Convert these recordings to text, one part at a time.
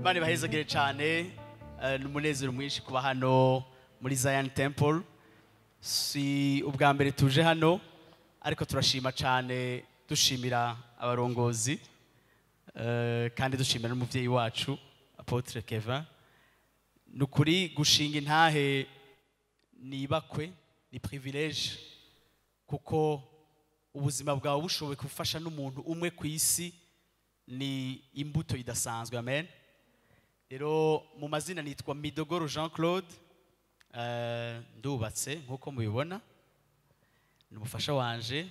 bari bahezagire cyane eh, ni umunezero mwinshi kuba hano muri Zion Temple si ubwa mbere tuje hano ariko turashima cyane dushimira abarongozi eh, kandi dushimira n'umubyeyi wacu Apotre Kevin ni ukuri gushinga intahe nibakwe ni privilege kuko ubuzima bwawe bushoboye gufasha n'umuntu umwe ku isi ni imbuto idasanzwe amen rero mu mazina nitwa midogoro jean claude eh, ndubatse nk'uko mubibona ni umufasha wanje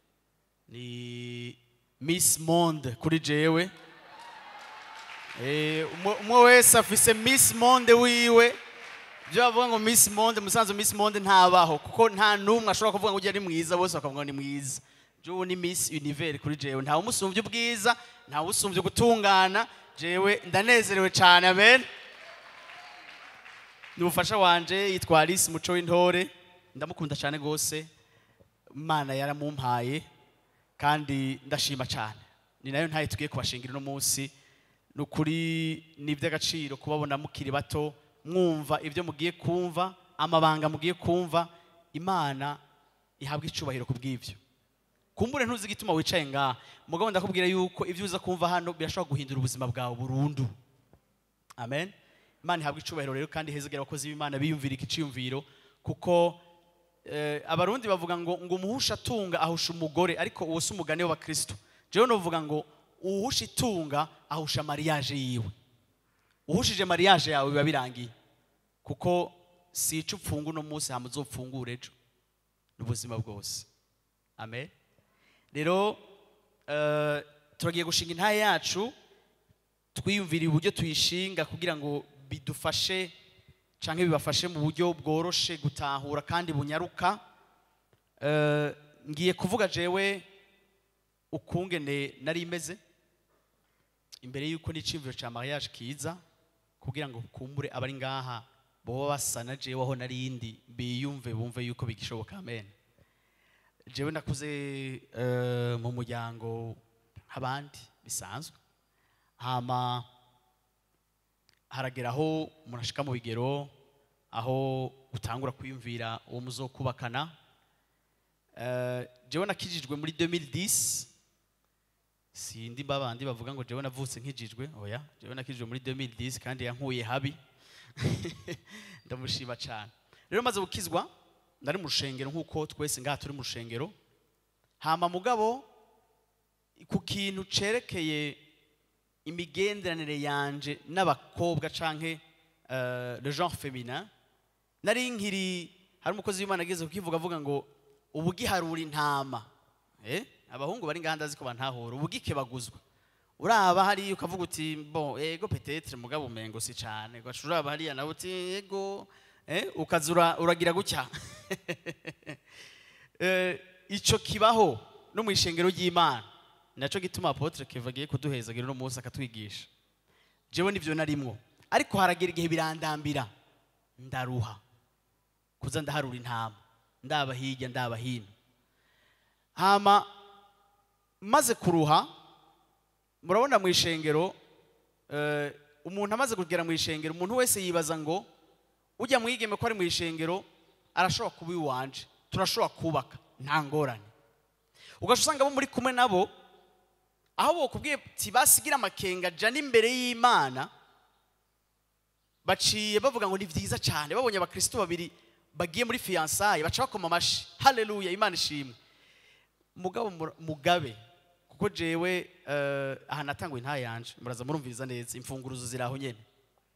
ni miss monde kuri jewe Eh, umwe- umwe wese afise miss monde wiwe ibyo bavuga ngo miss monde musanzwe miss monde ntabaho kuko nta n'umwe ashobora kuvuga ngo ujya ari mwiza bose bakavuga ngo ni mwiza jewe ni miss univers kuri jewe ntawe umusumbye ubwiza ntawe usumbye gutungana jewe ndanezerewe cyane amen ni umufasha wanje yitwa alice muco w'intore ndamukunda cyane rwose imana yaramumpaye kandi ndashima cyane ni nayo ntayo tugiye kubashingira uno munsi ni ukuri ni iby'agaciro kubabona mukiri bato mwumva ibyo mugiye kumva amabanga mugiye kumva imana ihabwa icubahiro ku bw'ibyo kumbure ntuzi igituma wicaye ngaha mugabo ndakubwira yuko ibyo uza kumva hano birashobora guhindura ubuzima bwawe burundu amen imana ihabwa icubahiro rero kandi hezegera abakozi b'imana biyumvira iki ciyumviro kuko eh, abarundi bavuga ngo ngo umuhusha atunga ahusha umugore ariko uwo si umugani w'abakristo jewe novuga ngo uwuhusha itunga ahusha mariage yiwe uhushije mariage yawe biba birangiye kuko si ico upfunga uno munsi hama uzopfungura ejo n'ubuzima bwose amen rero eh, turagiye gushinga intaye yacu twiyumviriye uburyo tuyishinga kugira ngo bidufashe cyangwa bibafashe mu buryo bworoshe gutahura kandi bunyaruka Eh, ngiye kuvuga jewe ukungene nari imeze imbere y'uko n'iciyumviro cya mariage kiza kugira ngo kumbure abari ngaha boba basa na jewe aho narindi biyumve bumve yuko bigishoboka amen jewe nakuze eh, mu muryango nk'abandi bisanzwe hama haragera aho umuntu ashika mu bigero aho utangura kwiyumvira uwo muzokubakana Eh, jewe nakijijwe muri 2010 sindi babandi bavuga ngo jewe navutse nkijijwe oya jewe nakijijwe muri 2010 kandi yankuye habi ndamushima cyane rero maze gukizwa nari mu rushengero nk'uko twese ngaha turi mu rushengero hama mugabo ku kintu cerekeye imigenderanire yanje n'abakobwa canke uh, le genre féminin nari nkiri hari umukozi w'imana ageze kukivuga avuga ngo ubugiharura intama eh? abahungu bari ngaha ndazi ko bantahura ubugikebaguzwa uraba hariya ukavuga uti bon ego petetre mugabo umengo si cane gaca uraba hariya nawe uti ego eh? ukaza ura- uragira gutya Eh, ico kibaho no mu ishengero ry'imana naco gituma apotre keva agiye kuduhezagira uno munsi akatwigisha jewe nivyo narimwo ariko haragera igihe birandambira ndaruha kuza ndaharura intama ndaba hirya ndaba hino hama maze kuruha murabona mu ishengero eh, umuntu amaze kugera mu ishengero umuntu wese yibaza ngo ujya mwigeme ko ari mu ishengero arashobora kuba iwanje turashobora kubaka nta ngorane ugaca usanga abo muri kumwe nabo aho bokubwiye ati basigira amakenga jana imbere y'imana baciye bavuga ngo ni byiza cyane babonye abakristo babiri bagiye muri fiyansaye baca bakoma amashi haleluya imana ishimwe mugabo mura- mugabe kuko jewe eh, aha natanguye nta yanje muraza murumviriza neza imfunguruzo ziri aho nyene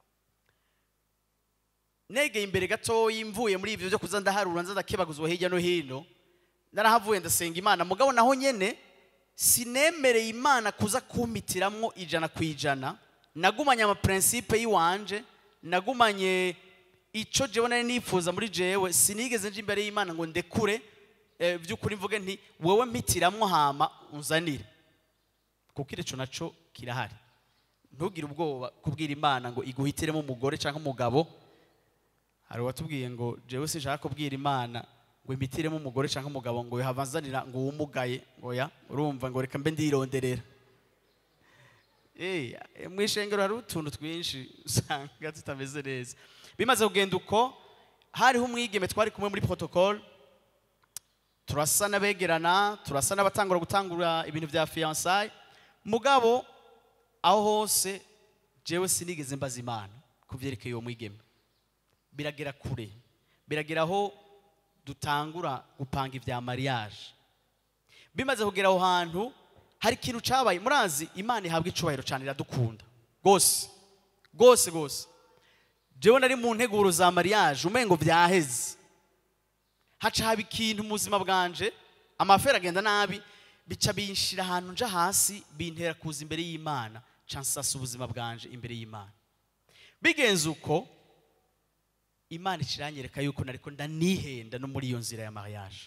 negeye imbere gatoya mvuye muri ivyo byo kuza ndaharura nza ndakebaguzwa hirya no hino narahavuye ndasenga imana mugabo naho nyene sinemereye imana kuza kumpitiramwo ijana ku ijana nagumanye amaprincipe y'iwanje nagumanye ico jewe nari nifuza muri jewe sinigeze nje imbere y'imana ngo ndekure eh, by'ukuri mvuge nti wowe mpitiramwo hama unzanire kuko ico naco kirahari ntugire ubwoba kubwira imana ngo iguhitiremo umugore cyangwa umugabo hari uwatubwiye ngo jewe sinshaka kubwira imana ngo imitiremo umugore cyangwa umugabo ngo yahavazanira ngo wumugaye ngo ya urumva ngo reka mbe ndironderera Eh, mu ishengero hari utuntu twinshi usanga tutameze neza bimaze kugenda uko hariho umwigeme twari kumwe muri protocole turasa n'abegerana turasa n'abatangura gutangura ibintu bya fiyansaye mugabo aho hose jewe sinigeze mbaza imana ku byerekeye uwo mwigeme biragera kure biragera aho dutangura gupanga ibya mariage bimaze kugera aho hantu hari ikintu cyabaye murazi imana ihabwa icubahiro cyane iradukunda rwose rwose rwose jewe nari mu nteguro za mariage umengo byaheze haca haba ikintu mu buzima bwanje amafera agenda nabi bica binshira ahantu nja hasi bintera kuza imbere y'imana ca nsasa ubuzima bwanje imbere y'imana bigenze uko imana ikiranyereka yuko nariko ndanihenda no muri iyo nzira ya mariage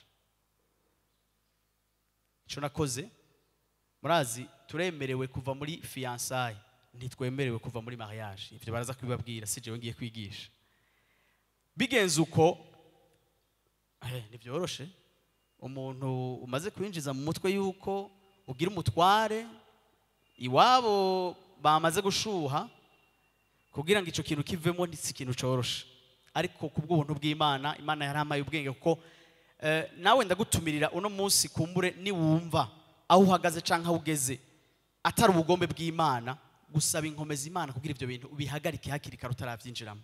ico nakoze murazi turemerewe kuva muri fiyansaye ntitwemerewe kuva muri mariage ivyo baraza kubibabwira si jewe ngiye kwigisha bigenze uko eh, ntibyoroshe umuntu umaze kwinjiza mu mutwe yuko ugira umutware iwabo bamaze gushuha kugira ngo icyo kintu kivemo si ikintu coroshe ariko ku bw'ubuntu bw'imana imana yarampaye ubwenge kuko eh, nawe ndagutumirira uno munsi kumbure niwumva aho uhagaze cyangwa aho ugeze atari ubugombe bw'imana gusaba inkomezi imana kugira ibyo bintu ubihagarike hakiri kare utarabyinjiramo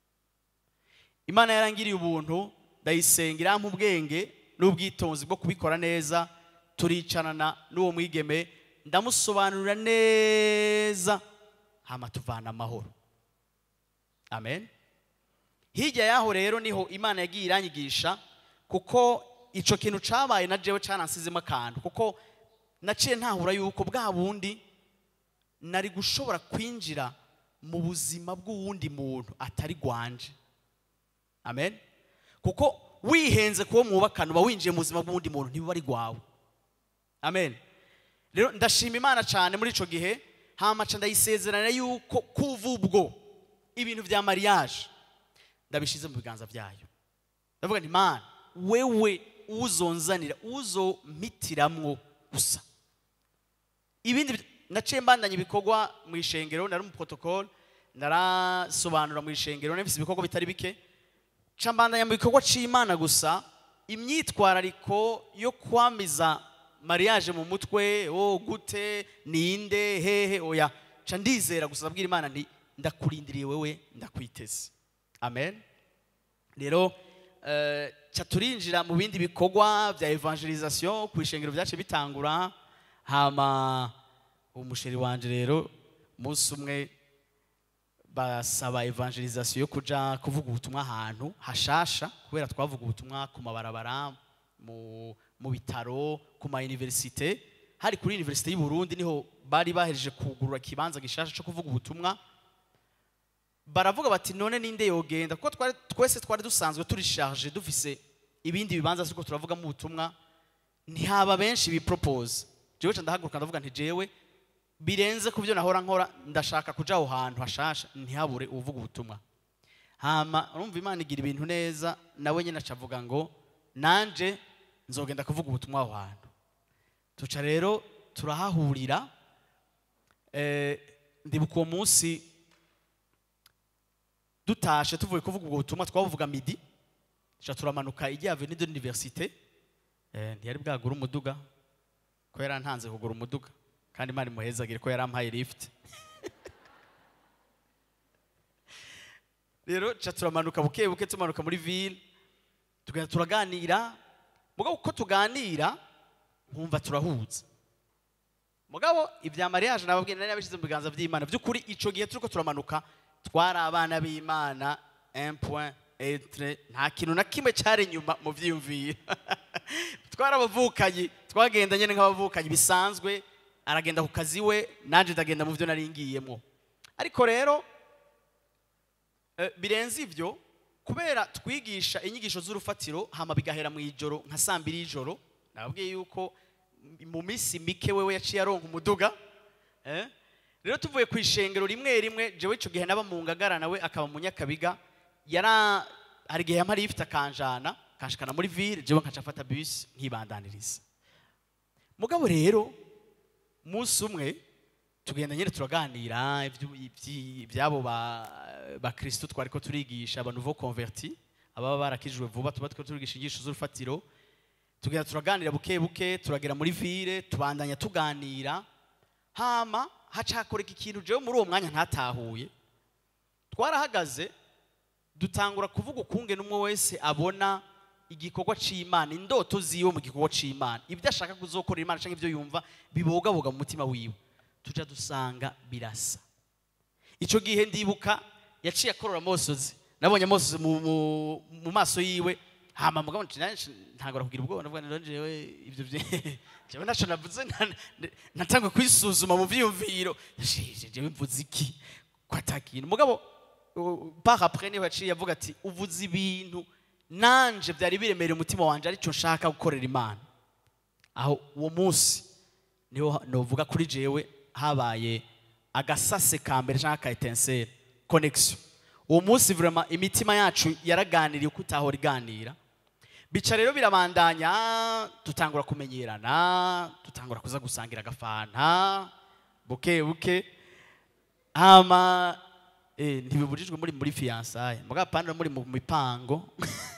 imana yarangiriye ubuntu ndayisenga irampa ubwenge n'ubwitonzi bwo kubikora neza turicarana n'uwo mwigeme ndamusobanurira neza hama tuvana amahoro amen hirya y'aho rero niho imana yagiye iranyigisha kuko icyo kintu cyabaye na jewe cyanasizemo akantu kuko naciye ntahura yuko bwa bundi nari gushobora kwinjira mu buzima bw'uwundi muntu atari gwanje amen kuko wihenze kuwo mwubakana uba winjiye mu buzima bw'uwundi muntu ntibuba ari gwawe amen rero ndashima imana cyane muri icyo gihe hamaca ndayisezerana yuko kuva ubwo ibintu bya mariage ndabishyize mu biganza byayo ndavuga nti mana wewe uzonzanira uzompitiramwo gusa ibindi bi- naciye mbandanya ibikorwa mu ishengero nari umuprotokole narasobanura mu ishengero nafise ibikorwa bitari bike ca mbandanya mu bikorwa c'imana gusa imyitwarariko yo kwamiza mariage mu mutwe o gute ninde hehe oya ca ndizera gusa abwira imana nti ndakurindiriye wewe ndakwiteze amen rero eh, ca turinjira mu bindi bikorwa bya evangelisation ku ishengero byace bitangura hama umusheri wanje rero umunsi umwe basaba evangelisation yo kuja kuvuga ubutumwa ahantu hashasha kubera twavuga ubutumwa ku mabarabara mu, mu bitaro ku ma universite hari kuri universite y'u Burundi niho bari bahereje kugurura kibanza gishasha cyo kuvuga ubutumwa baravuga bati none ninde yogenda kuko twari twese twari dusanzwe turi charge dufise ibindi bibanza ariko turavugamo ubutumwa ntihaba benshi bipropose jewe ca ndahaguruka ndavuga nti jewe birenze ku byo nahora nkora ndashaka kuja aho hantu hashasha ntihabure uvuga ubutumwa hama urumva imana igira ibintu neza nawe nyine acavuga ngo nanje nzogenda kuvuga ubutumwa aho hantu tuca rero turahahurira eh, ndibuka uwo munsi dutashe tuvuye kuvuga ubwo butumwa twabuvuga midi tuca turamanuka igihe avenue de l'université eh, ntiyari bwagura umuduga ko yarantanze kugura umuduga kandi imana imuhezagire ko yarampaye lift rero ca turamanuka buke buke tumanuka muri ville tugenda turaganira mugabo uko tuganira nkumva turahuza mugabo ibya mariage nababwiye nari nabishyize mu biganza by'imana by'ukuri ico gihe turiko turamanuka twari abana b'imana un point etre nta kintu na kimwe cyari inyuma mu vyiyumviro twari abavukanyi twagenda nyine nk'abavukanyi bisanzwe aragenda ku kazi we nanje ndagenda mu byo nari ngiyemo ariko rero eh, birenze ivyo kubera twigisha inyigisho z'urufatiro hama bigahera mu ijoro nka saa mbiri y'ijoro nababwiye yuko mu minsi mike wewe yaciye aronka umuduga eh? rero tuvuye ku ishengero rimwe rimwe jewe ico gihe naba mu ngagara nawe akaba mu nyakabiga yara hari igihe yamari yifite akanjana kanshikana muri ville jewe nkaca afata bus nkibandaniriza mugabo rero umunsi umwe tugenda nyine turaganira ibyu- ibyi- ibyabo ba bakristo twari ko turigisha aba nouveau converti ababa barakijijwe vuba tuba two turigisha inyigisho z'urufatiro tugenda turaganira buke buke turagera muri ville tubandanya tuganira hama hacakoreka ikintu jewe muri uwo mwanya ntatahuye twarahagaze dutangura kuvuga ukungene umwe wese abona igikorwa c'imana indoto ziwe mu gikorwa c'imana ibyo ashaka kuzokorera imana canke ibyo yumva bibogaboga mu mutima wiwe tuja dusanga birasa ico gihe ndibuka yaciye akorora amosozi nabonye amosozi mu, mu, mu maso yiwe hama mugabo nti nanje ntangora kugira ubwoba ndavuga nti rero jewe ivyo vye- jewe ntaco navuze nta- natangwe kwisuzuma mu vyiyumviro Jeje, jewe mvuze iki ko atakintu mugabo uh, par après niho yaciye avuga ati uvuze ibintu nanje vyari biremereye umutima wanje arico nshaka gukorera imana aho uwo munsi niho novuga kuri jewe habaye agasase ka mbere cyangwa ka etenseri connection uwo munsi vraiment imitima yacu yaraganiriye uko utahora iganira bica rero birabandanya dutangura kumenyerana dutangura kuza gusangira agafanta buke buke hama eh, ntibibujijwe muri muri fiyansaye mugabo apana muri mu mipango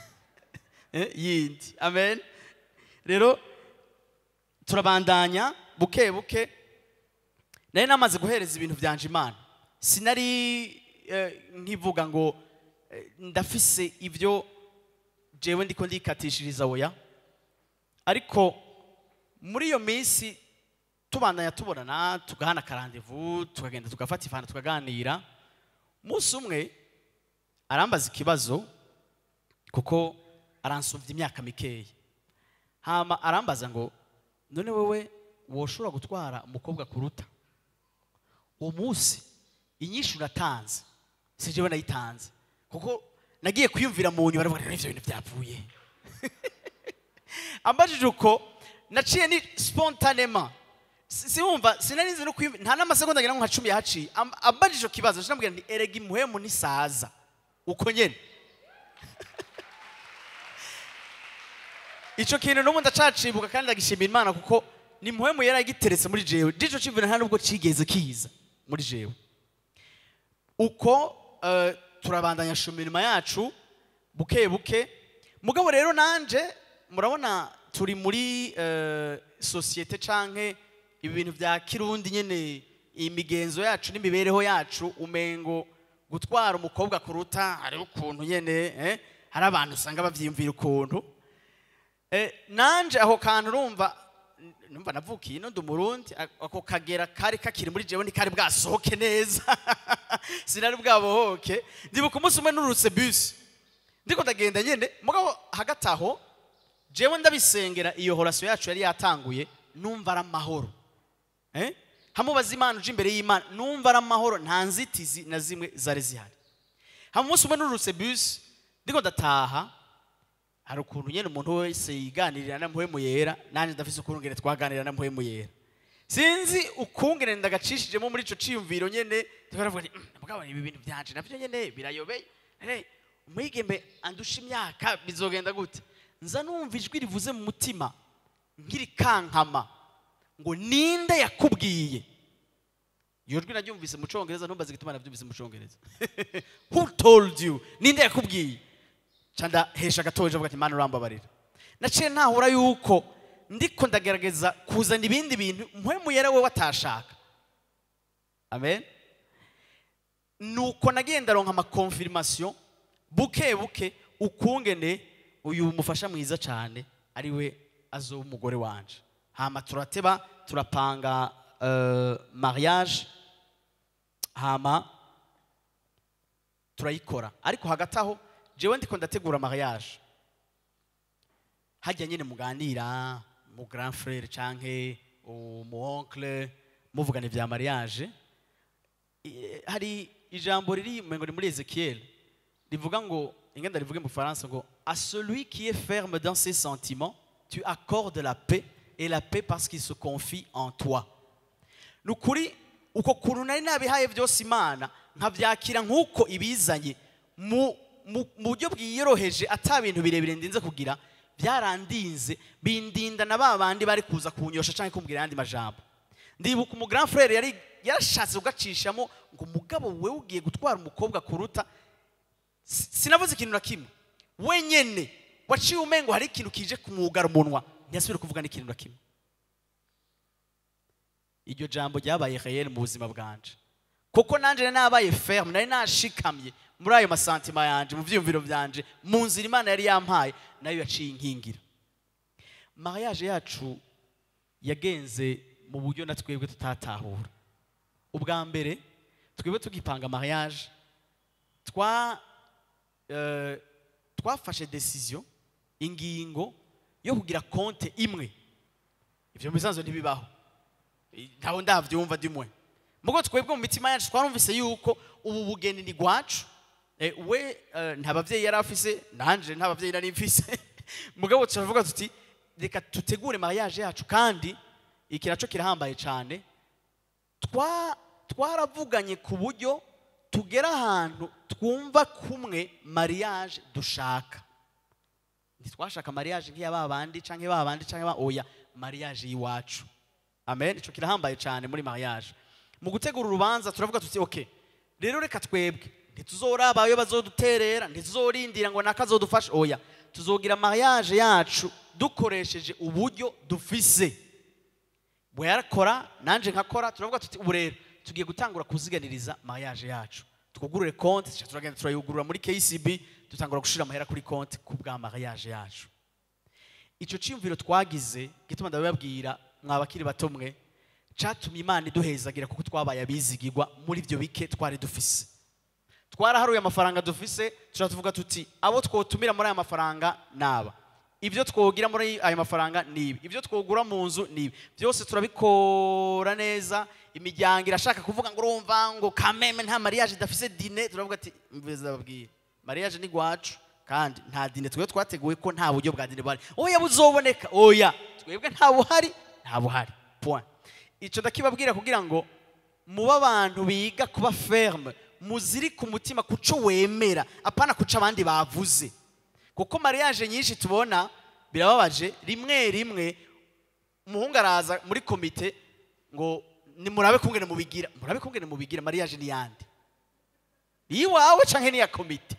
Eh, yindi amen rero turabandanya buke buke nari namaze guhereza ibintu byanje imana sinari eh, nkivuga ngo eh, ndafise ibyo jewe ndiko ndikatishiriza oya ariko muri iyo minsi tubandanya tubonana tugahana akarandevu tukagenda tugafata ifanta tukaganira umunsi umwe arambaza ikibazo kuko aransuvya imyaka mikeya hama arambaza ngo none wewe woshobora gutwara umukobwa kuruta uwo munsi inyinshi uratanze si jewe nayitanze kuko nagiye kwiyumvira mu nyuma aravuga ivyo bintu byapfuye ambajije uko naciye ni spontanema Si- siwumva sinari nzi no kwiyumvira nta n'amasegonda ngira ngo nka cumi yahaciye Am- ambajije icyo kibazo sinamubwira nti erega imuhemu ntisaza uko nyene icyo kintu n'ubu ndacacibuka kandi ndagishimira imana kuko ni muhemu yari agiteretse muri jewe dico civina nta nubwo cigeze kiza muri jewe uko eh, turabandanya shumirima yacu buke buke mugabo rero nanje murabona turi muri eh, sosiyete canke ibi bintu bya kirundi nyene imigenzo yacu n'imibereho yacu umengo gutwara umukobwa kuruta hariho ukuntu nyene eh, hari abantu usanga bavyiyumvira ukuntu Eh, nanje aho kantu urumva n- numva navukiye ino ndi umurundi a- ako kagera kari kakiri muri jewe ntikari bwasohoke neza sinari bwabohoke ndibuka umunsi umwe nurutse bus ndiko ndagenda nyene mugabo hagati aho jewe ndabisengera iyo horasiyo yacu yari yatanguye numva ari amahoro eh? hamubaza imana uje imbere y'imana numva ari amahoro nta nzitizi na zimwe zari zihari hama umunsi umwe nurutse bus ndiko ndataha hari ukuntu nyine umuntu wese yiganirira na mpwemu yera nanjye ndafise ukungene twaganira na mpwemu yera sinzi ukungene ndagacishijemo muri ico ciyumviro nyene tukaravuga nti "Mm, mugabo ibi bintu byanje navyo nyene birayobeye Hey, umwigeme andusha imyaka bizogenda gute nza numva ijwi rivuze mu mutima nkiri kankama ngo ninde yakubwiye iyo jwi naryumvise mu congereza ntumbaze igituma navyumvise mu congereza who told you ninde yakubwiye canda hesha gatoje avuga ati mana urambabarira naciye ntahura yuko ndiko ndagerageza kuzana ibindi bintu mpwemu yera we watashaka amen nuko nagiye ndaronka amakonfirmation buke buke ukungene uyu mufasha mwiza cyane ari we azoba umugore wanje hama turateba turapanga uh, mariage hama turayikora ariko hagati aho jewe ndiko ndategura mariage hajya nyine muganira mu grand frere canke mu oncle muvugana ibya mariage I- hari ijambo riri ngo ni muri ezekiel rivuga ngo ingenda rivuge mu faransa ngo à celui qui est ferme dans ses sentiments tu accordes la paix et la paix parce qu'il se confie en toi ni ukuri uko kuntu nari nabihaye byose imana nkabyakira nk'uko ibizanye mu mu- mu buryo bwiyoroheje ata bintu birebire ndinze kugira byarandinze bindinda na ba bandi bari kuza kunyosha cyangwa kumbwira ayandi majambo ndibuka umu grand frere yari yarashatse kugacishamo ngo umugabo we ugiye gutwara umukobwa kuruta Si- sinavuze ikintu na kimwe wenyene waciye umengo hari ikintu kije kumwugara umunwa ntiyasubire kuvuga n'ikintu na kimwe iryo jambo ryabaye reyeri mu buzima bwanje kuko nanjye nari nabaye ferme nari nashikamye muri ayo masantima yanje mu byiyumviro byanje mu nzira imana yari yampaye nayo yaciye inkingira mariage yacu yagenze mu buryo na twebwe tutatahura ubwa mbere twebwe tugipanga mariage twa eh, twafashe decision ingingo yo kugira konte imwe ivyo mu bisanzwe ntibibaho ntawe ndavyumva dimwe mugo twebwe mu mitima yacu twarumvise yuko ubu bugeni ni gwacu Eh, we eh, nta bavyeyi yari afise nanje nta bavyeyi nari mfise mugabo turavuga tuti reka tutegure mariage yacu kandi iki naco kirahambaye cane twa twaravuganye ku buryo tugera ahantu twumva kumwe mariage dushaka ntitwashaka mariage nk'iya ba bandi canke ba bandi canke ba oya mariage y'iwacu amen ico kirahambaye cyane muri mariage mu gutegura urubanza turavuga tuti okay rero reka twebwe ntituzoraba ayo bazoduterera ntituzorindira ngo nakazodufasha oya tuzogira mariage yacu dukoresheje uburyo dufise we yarakora nanje nkakora turavuga tuti ubu rero tugiye gutangura kuziganiriza mariage yacu twugurure konti tuca turagenda turayugurura muri KCB dutangura gushira amahera kuri konti ku bwa mariage yacu ico ciyumviro twagize gituma ndabibabwira mwabakiri bato mwe catumye imana iduhezagira kuko twabaye abizigirwa muri ibyo bike twari dufise twaraharuye amafaranga dufise tuca tuvuga tuti abo twotumira muri aya mafaranga naba ibyo twogira muri aya mafaranga ni ibi ibyo twogura mu nzu ni ibi byose turabikora neza imiryango irashaka kuvuga ngo urumva ngo kameme nta mariage idafise dine turavuga ati mbiza babwire mariage ni gwacu kandi nta dine twebwe twateguye ko nta buryo bwa dine buhari oya buzoboneka oya twebwe nta buhari nta buhari point icyo ndakibabwira kugira ngo mube abantu biga kuba ferme muziri ku mutima kuco wemera apana kuca abandi bavuze kuko mariage nyinshi tubona birababaje rimwe rimwe umuhungu araza muri komite ngo nimurabe kungene mubigira murabe kungene mubigira mariage ni yande iwawe canke ni ya komite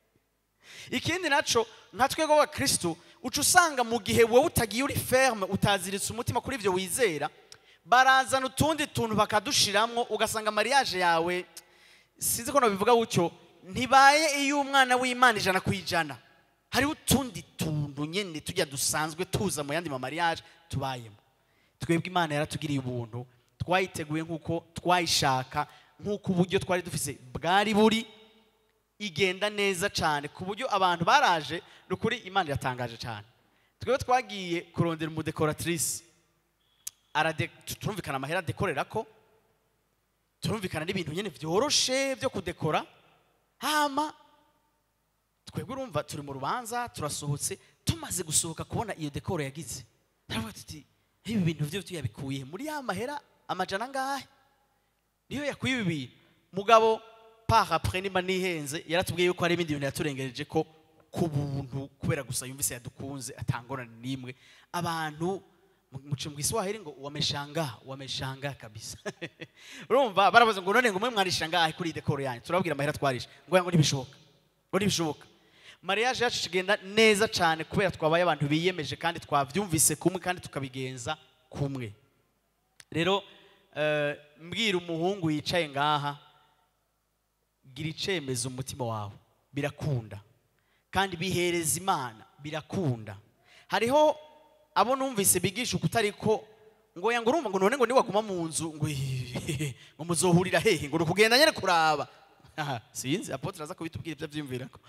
ikindi naco nka twebwe abakristo uca usanga mu gihe wowe utagiye uri ferme utaziritse umutima kuri ivyo wizera barazana utundi tuntu bakadushiramwo ugasanga mariage yawe sinzi ko nabivuga gutyo ntibaye iyo umwana w'imana ijana ku ijana hariho utundi tuntu nyene tujya dusanzwe tuza mu yandi mamariage tubayemo twebwe imana yaratugiriye ubuntu twayiteguye nk'uko twayishaka nk'uko uburyo twari dufise bwari buri igenda neza cyane ku buryo abantu baraje ni ukuri imana iratangaje cyane twebwe twagiye kurondera umudekoratrice arade turumvikana amahera adekorera ko turumvikana n'ibintu nyine byoroshe byo kudekora hama twebwe urumva turi mu rubanza turasohotse tumaze gusohoka kubona iyo dekoro yagize turavuga tuti ibi bintu byo tuyabikuye muri ya mahera amajana angahe niyo yakuye ibi bintu mugabo par après nimba nihenze yaratubwiye yuko hari ibindi bintu yaturengereje ko ku buntu kubera gusa yumvise yadukunze atangorane n'imwe abantu muce mu Kiswahili ngo wameshangaa wameshangaa kabisa urumva barabaza ngo none ngo mwe mwarishangaa kuri iyi dekoro yanyu turabwira amahera twarisha ngo ngo ntibishoboka ngo ntibishoboka mariage yacu kigenda neza cyane kubera twabaye abantu biyemeje kandi twabyumvise kumwe kandi tukabigenza kumwe rero eh, mbwira umuhungu yicaye ngaha gira icemeza umutima wawe birakunda kandi bihereza imana birakunda hariho abo numvise bigisha ukutari ko ngo ya ngo urumva ngo none ngo niwaguma mu nzu ngo ngo muzohurira hehe ngo ukugenda nyene kuraba Aha, sinzi apotre aza kubitubwira ibyo abyumvirako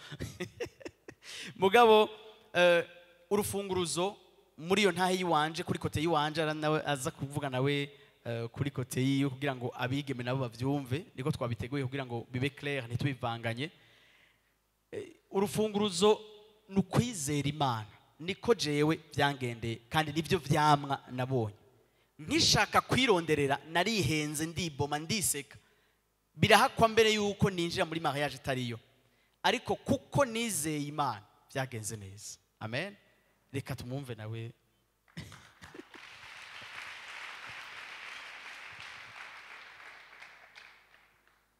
mugabo eh, urufunguruzo muri iyo ntahe yiwanje kuri kote yiwanje ara nawe aza kuvuga nawe eh, kuri kote yiwe kugira ngo abigeme nabo bavyumve niko twabiteguye kugira ngo bibe clair ntitubivanganye Eh, urufunguruzo ni ukwizera imana niko jewe byangendeye kandi nibyo vyamwa nabonye nkishaka kwironderera narihenze ndiboma ndiseka birahakwa mbere yuko ninjira muri mariage itariyo ariko kuko nizeye imana byagenze neza amen reka tumwumve nawe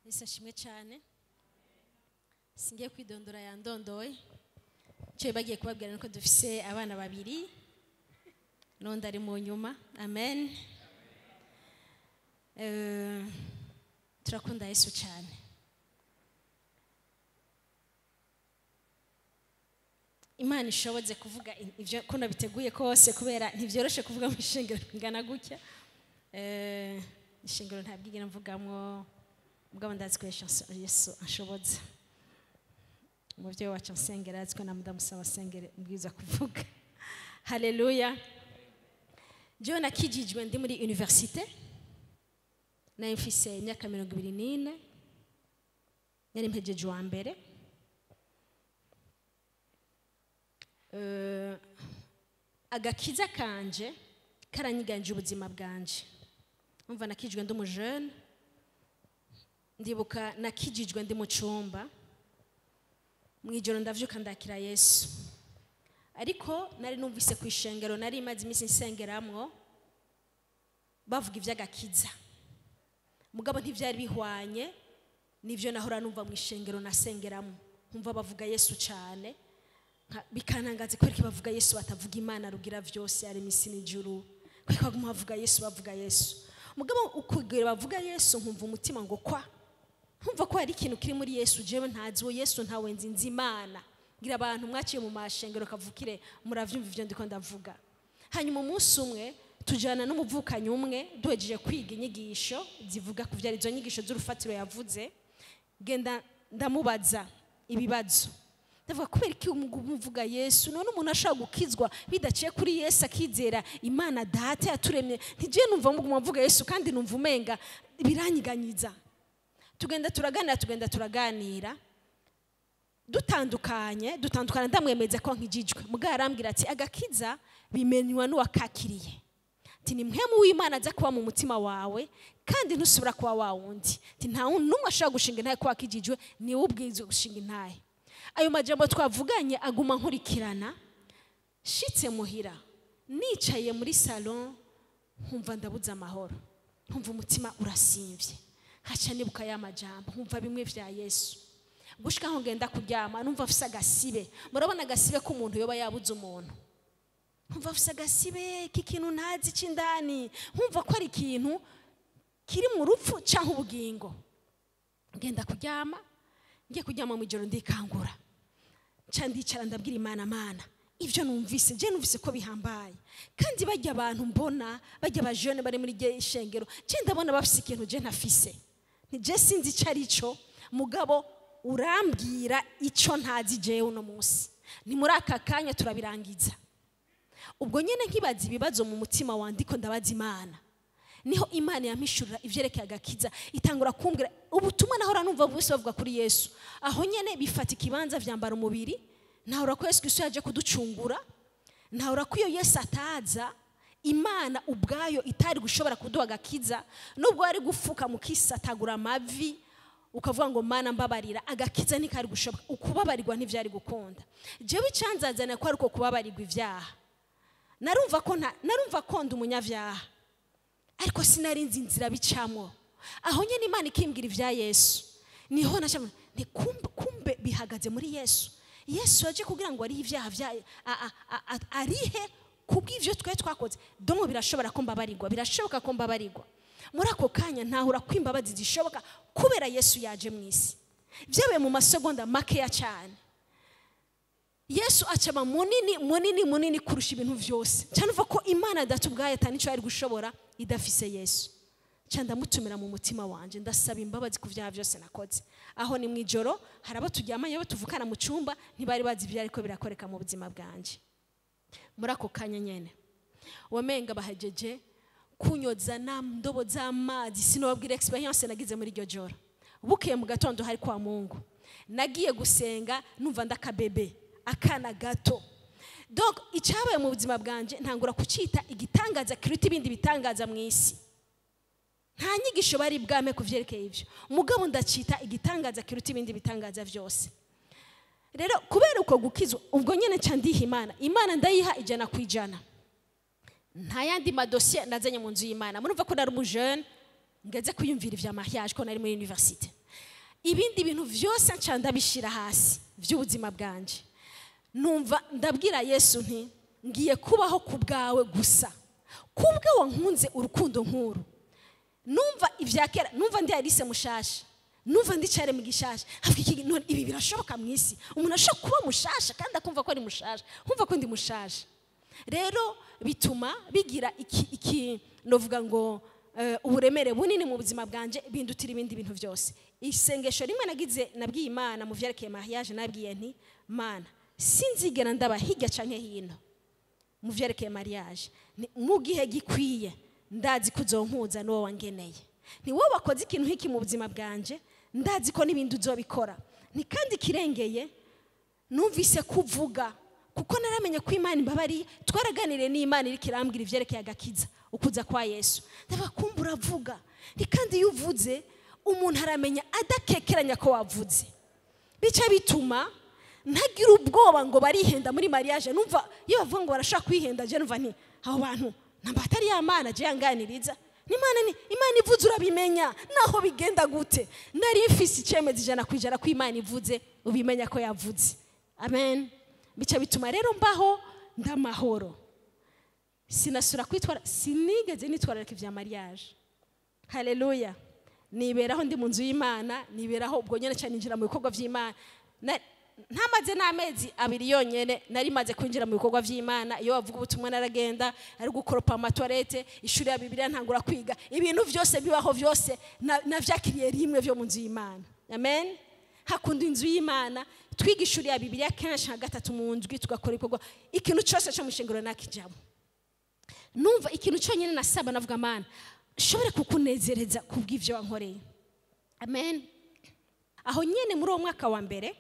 ese ashimwe cyane singiye kwidondora yandondoye icyo bagiye kubabwira nuko dufise abana babiri n'undi ari mu nyuma amen Eh, turakunda yesu cyane imana ishobotse kuvuga ibyo ko nabiteguye kose kubera ntibyoroshe kuvuga mu ishingiro ingana gutya Eh, ishingiro ntabwigera mvugamwo mugabo ndazi ko Yesu- yesu ashobotse umubyeyi wacu nsengera azi ko na mudamusaba asengere mbwiza kuvuga haleluya jewe nakijijwe ndi muri universite nari mfise imyaka mirongo ibiri n'ine nari mpejeje uwa mbere Eh, agakiza kanje karanyiganje ubuzima bwanje umva nakijijwe ndi umujene ndibuka nakijijwe ndi mu cyumba mu ijoro ndavyuka ndakira yesu ariko nari numvise ku ishengero nari imaze iminsi nsengeramwo bavuga iby'agakiza mugabo ntibyari bihwanye n'ibyo nahora numva mu ishengero nasengeramo nkumva bavuga yesu cyane nka- bikantangaza kubera ko bavuga yesu batavuga imana rugira byose ari isi n'ijuru kubera ko baguma bavuga yesu bavuga yesu mugabo ukugera bavuga yesu nkumva umutima ngo kwa nkumva ko hari ikintu kiri muri yesu jewe ntazi uwo yesu ntawe nzi nzi imana ngira abantu mwaciye mu mashengero kavukire muravyumva ivyo ndiko ndavuga hanyuma umunsi umwe tujana n'umuvukanyi umwe duhejeje kwiga inyigisho zivuga ku vyari izo nyigisho z'urufatiro yavuze genda ndamubaza ibibazo ndavuga kubera iki umuvuga yesu none umuntu ashobora gukizwa bidaciye kuri yesu akizera imana data yaturemye ntigiye numva muguma mvuga yesu kandi numva umenga biranyiganyiza tugenda turaganira tugenda turaganira dutandukanye dutandukana ndamwemeza ko nkijijwe mugabo arambwira ati agakiza bimenywa n'uwakakiriye ati ni mwe w'imana aza kuba mu mutima wawe kandi ntusubira kuba wa wundi ati nta wundi n'umwe ashobora gushinga intahe ko wakijijwe niwe ubwirizwa gushinga intahe ayo majambo twavuganye aguma nkurikirana shitse muhira nicaye muri salon nkumva ndabuze amahoro nkumva umutima urasimvye haca nibuka ya majambo nkumva bimwe vya yesu gushika aho ngenda kuryama numva afise agasibe murabona agasibe k'umuntu yoba yabuze umuntu nkumva afise agasibe k'ikintu ntazi c'indani nkumva ko ari ikintu kiri mu rupfu canke ubugingo ngenda kuryama ngiye kuryama mu ijoro ndikangura nca ndicara ndabwira imana mana ibyo numvise je numvise ko bihambaye kandi bajya abantu mbona bajya abajene bari muri rye ishengero je ndabona bafise ikintu je ntafise nije sinzi ico ari cyo mugabo urambwira ico ntazi jewe uno munsi ni muri aka kanya turabirangiza ubwo nyene nkibaza ibibazo mu mutima wandiko ndabaza imana niho imana yampishurira ivyerekeye agakiza itangura kumbwira ubutumwa nahora numva bose bavuga kuri yesu aho nyene bifata ikibanza vyambara umubiri ntahora ko yesu kristo yaje kuducungura ntahora ko iyo yesu ataza imana ubwayo itari gushobora kuduha agakiza nubwo wari gufuka mukisatagura amavi ukavuga ngo mana mbabarira agakiza ntikari gushoboka ukubabarirwa ntivyari gukunda jewe icanzazana ko ari uko kubabarirwa ivyaha narumva ko nta- narumva ko ndi umunyavyaha ariko sinari nzi inzira bicamo aho nyine imana ikimbwira ibya yesu niho nashamwe nti kumbe, kumbe bihagaze muri yesu yesu yaje kugira ngo arihe ibyaha bya a- a- a- a- arihe kubw'ivyo twari twakoze donko birashobora ko mbabarirwa birashoboka ko mbabarirwa muri ako kanya ntahura ko imbabazi zishoboka kubera yesu yaje mu isi byabaye mu masegonda makeya cyane yesu acaba munini munini munini kurusha ibintu byose cyane uva ko imana data ubwayo atari icyo yari gushobora idafise yesu cyane ndamutumira mu mutima wanjye ndasaba imbabazi ku byaha byose nakoze aho ni mu ijoro hari abo turyamanye abo tuvukana mu cyumba ntibari bazi ibyo ariko birakoreka mu buzima bwanjye muri ako kanya nyine wamenga bahageje kunyoza na ndobo z'amazi sinababwira experience nagize muri iryo joro bukeye mu gatondo hari kwa mungu nagiye gusenga numva ndakabebe akana gato donc icyabaye mu buzima bwanjye ntangura kucyita igitangaza kiruta ibindi bitangaza mu isi nta nyigisho bari bwame ku byerekeye ibyo mugabo ndacita igitangaza kiruta ibindi bitangaza byose rero kubera uko gukizwa ubwo nyine nca ndiha imana imana ndayiha ijana ku ijana nta yandi madosiye nazanye mu nzu y'imana murumva ko nari umujene ngeze kwiyumvira ibya mariage ko nari muri universite ibindi bintu byose nca ndabishyira hasi by'ubuzima bwanjye numva ndabwira yesu nti ngiye kubaho ku bwawe gusa kubwe wankunze urukundo nk'uru numva ibya kera numva ndi arise mushasha numva ndi cyare mu gishasha hafi iki none ibi birashoboka mu isi umuntu ashobora kuba mushasha kandi akumva ko ari mushasha nkumva ko ndi mushasha rero bituma bigira iki iki novuga ngo eh, uburemere bunini mu buzima bwanje bindutira ibindi bintu byose isengesho rimwe nagize nabwiye imana mu vyerekeye mariage nabwiye nti mana sinzigera ndaba hirya canke hino mu vyerekeye mariage Ni- mu gihe gikwiye ndazi ko uzonkuza n'uwo wangeneye ni wowe wakoze ikintu nk'iki mu buzima bwanje ndazi ko n'ibindi uzobikora ni kandi kirengeye numvise kuvuga kuko naramenye ko imana imbabariye twaraganiriye n'imana iri kirambwira ivyerekeye agakiza ukuza kwa yesu ndabakumva uravuga ni kandi iyo uvuze umuntu aramenya adakekeranya ko wavuze bica bituma ntagira ubwoba ngo barihenda muri mariage numva iyo bavuga ngo barashaka kwihenda je numva nti abo bantu namba atari ya mana je yanganiriza n'imana ni imana ivuze urabimenya naho bigenda gute nari mfise icemeza ijana ku ijana ko imana ivuze ubimenya ko yavuze amen bica bituma rero mbaho ndamahoro sinasura kwitwara sinigeze nitwararika ibya mariage haleluya niberaho ndi mu nzu y'imana niberaho ubwo nyine cyane ninjira mu bikorwa by'imana Na- ntamaze n'amezi abiri yonyine nari maze kwinjira mu bikorwa by'imana iyo bavuga ubutumwa naragenda ari gukoropa amatuwarete ishuri ya bibiliya ntangura kwiga ibintu byose bibaho byose na- navyakiriye rimwe byo mu nzu y'imana amen hakunda inzu y'imana twiga ishuri ya bibiliya kenshi nka gatatu mu ndwi tugakora ibikorwa ikintu cyose cyo mu nshingano nakijamo numva ikintu cyonyine nasaba navuga mana nshobore kukunezereza kubw'ibyo wankoreye amen aho nyine muri uwo mwaka wa mbere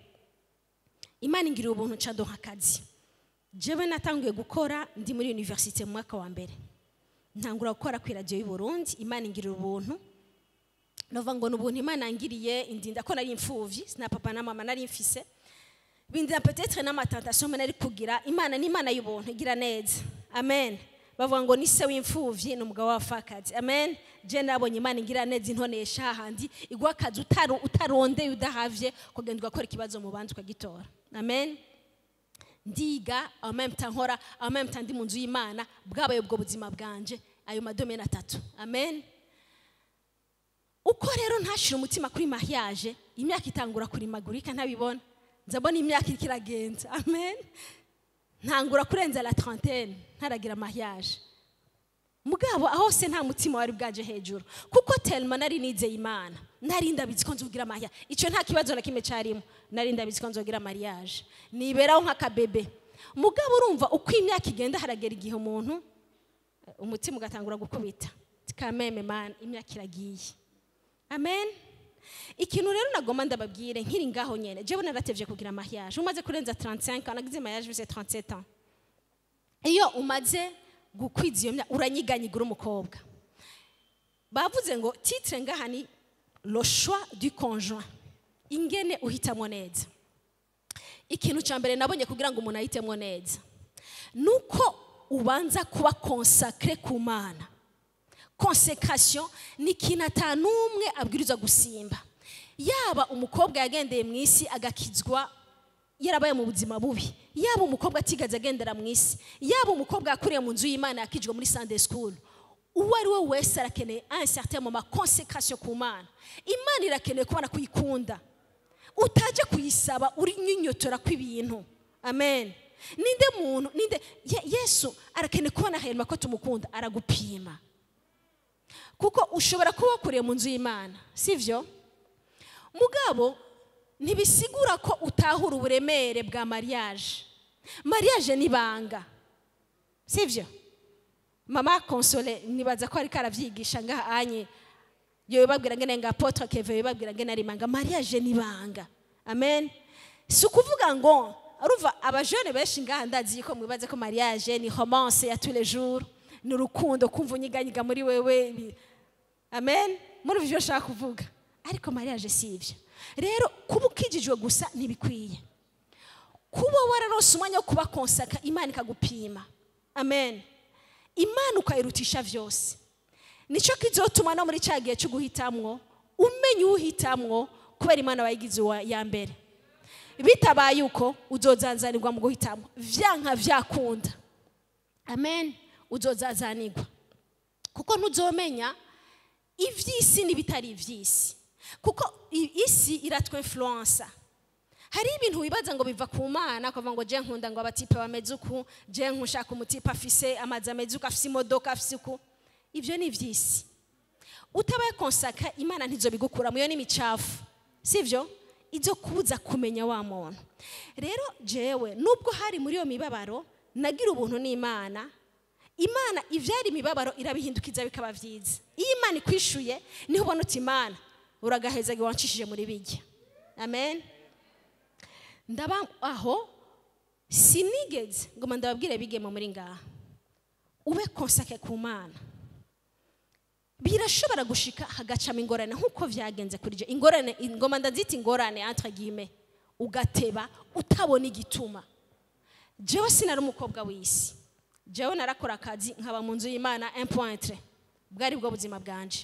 imana ingirira ubuntu nca ndonka akazi jewe natanguye gukora ndi muri universite mu mwaka wa mbere ntangura gukora ku iradiyo y'u Burundi imana ingirira ubuntu nova ngo ni ubuntu imana yangiriye indinda ko nari imfuvyi sina papa na mama nari mfise bindira peut-être n'amatentation nari kugira imana ni imana y'ubuntu igira neza amen bavuga ngo ni se w'imfuvyi ni umugabo w'abapfakazi amen je nabonye imana ingira neza intonesha hahandi iguha akazi utaru- utarondeye udahavye kugenda ugakora ikibazo mu bandi ukagitora amen ndiga en même temps nkora en même temps ndi mu nzu y'imana bwabaye ubwo buzima bwanje ayo madomene atatu amen uko rero ntashire umutima kuri mariage imyaka itangura kurimagurika ntabibona nzabona imyaka iriko iragenda amen ntangura kurenza la trentaine ntaragira mariage mugabo aho se nta mutima wari bwaje hejuru kuko telma nari nizeye imana nari ndabizi ko nzogira mariage icyo nta kibazo na kimwe carimo nari ndabizi ko nzogira mariage niberaho nk'akabebe mugabo urumva uko imyaka igenda haragera igihe umuntu umutima ugatangura gukubita kameme man imyaka iragiye amen ikintu rero nagomba ndababwire nkiri ngaho nyene jewe naratevye kugira mariage umaze kurenza 35 ans nagize mariage bise 37 ans iyo umaze gukwiza iyo myaka uranyiganyiga uri umukobwa bavuze ngo titre ngaha ni le choix du conjoint ingene uhitamo neza ikintu cya mbere nabonye kugira ngo umuntu ahitemo neza nuko ubanza kuba consacré ku mana consécration ni ikintu atanumwe abwirizwa gusimba yaba umukobwa yagendeye mu isi agakizwa yarabaye mu buzima bubi yaba umukobwa atigaze agendera mu isi yaba umukobwa yakuriye mu nzu y'imana yakijwe muri sunday school uwo ari we wese arakeneye un certain moment consécration ku mana imana irakeneye kubona kuyikunda utaje kuyisaba uri nyinyotora kw'ibintu amen ninde muntu ninde Ye- yesu arakeneye kubona hanyuma ko tumukunda aragupima kuko ushobora kuba wakuriye mu nzu y'imana sivyo mugabo ntibisigura ko utahura uburemere bwa mariage mariage ni ibanga sivyo mama konsole nibaza ko ariko aravyigisha ngaha anye yo babwira ngene nga apotre keve babwira ngene ari ibanga mariage ni ibanga amen si ukuvuga ngo aruva abajene benshi ngaha ndazi ko mwibaze ko mariage ni romance ya tous les jours ni urukundo kumva unyiganyiga muri wewe ni- amen muri ivyo nshaka kuvuga ariko mariage si ivyo rero kuba ukijijwe gusa ntibikwiye kuba wararonse umwanya wo kuba konsaka imana ikagupima amen imana ukayirutisha vyose nicyo kizotuma no muri cya gihe cyo guhitamwo umenya uhitamwo kubera imana wayigize uwa ya mbere bitabaye uko uzozazanirwa mu guhitamo vyanka vyakunda amen uzozazanirwa kuko ntuzomenya ivy'isi n'ibitari ivy'isi kuko i- isi iratwinfluensa hari ibintu wibaza ngo biva ku mana ukavuga ngo je nkunda ngo abatipe bameze uku je nkushaka umutipe afise amazi ameze uku afise imodoka afise uku ivyo ni ivy'isi utabaye konsaka imana ntizobigukura muyo n'imicafu sivyo izo kuza kumenya wa muntu rero jewe nubwo hari muri iyo mibabaro nagira ubuntu n'imana imana ivyari imibabaro irabihindukiza bikaba vyiza iyo imana ikwishuye niho ubona uti imana uragahezaga wancishije muri bijya amen ndaba aho sinigeze ngo ndababwire bigemo muri ngaha ube konsake ku mana birashobora gushika hagacamo ingorane nk'uko vyagenze kuri je ingorane ingoma ndazita ingorane entre guillemets ugateba utabona igituma jewe sinari umukobwa w'isi jewe narakora akazi nkaba mu nzu y'imana un point bwari bwo buzima bwanje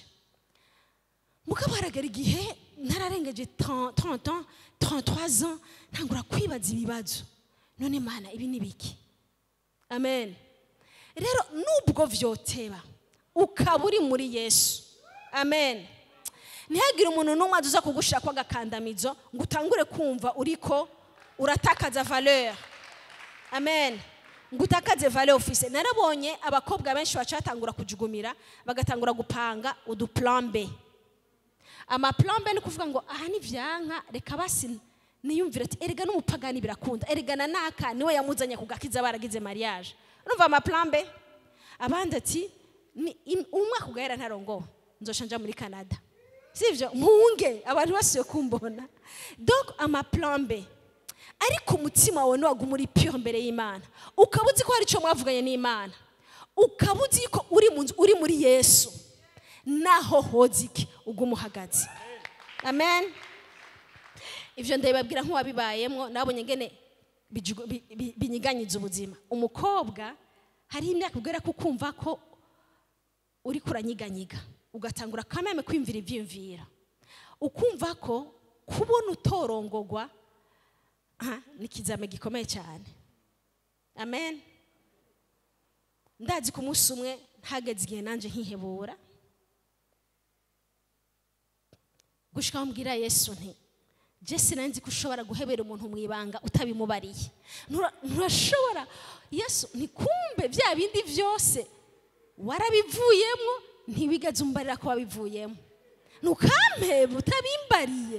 mugabo haragera igihe nararengeje 30 30 ans 33 ans ntangura kwibaza ibibazo none mana ibi ni biki amen rero nubwo vyoteba ukaba uri muri yesu amen ntihagire umuntu n'umwe aza kugushaka agakandamizo ngo utangure kumva uriko uratakaza valeur amen ngo utakaze valeur ufise narabonye abakobwa benshi bacatangura kujugumira bagatangura gupanga uduplan B amaplan B ni kuvuga ngo aha ni vyanka reka basi niyumvire ati erega n'umupagani birakunda erega na naka niwe yamuzanye kugakiza baragize mariage urumva amaplan B abandi ati ni im- umwaka ugahera ntarongowe nzosha nja muri canada sivyo mpunge abantu basuye kumbona donc amaplan B ariko umutima wawe ntiwaguma uri pure mbere y'imana ukaba uzi ko hari icyo mwavuganye n'imana ukaba uzi ko uri mu nzu uri muri yesu naho hozike uguma uhagaze amen ibyo ndabibabwira nk'uwabibayemo nabonye ngene bijugu- bi- bi- binyiganyiza ubuzima umukobwa hariho imyaka ubwira ko ukumva ko uri kuranyiganyiga ugatangura kameme kwimvira ibyiyumvira ukumva ko kubona utorongogwa aha, ni ikizame gikomeye cyane amen ndazi ku munsi umwe ntageze igihe nanjye nkihebura gushika aho mbwira yesu nti je sinanzi ko ushobora guhebera umuntu mu ibanga utabimubariye Ntura- nturashobora yesu ntikumbe bya bindi byose warabivuyemo ntiwigaze umbarira ko wabivuyemo ntukampebe utabimbariye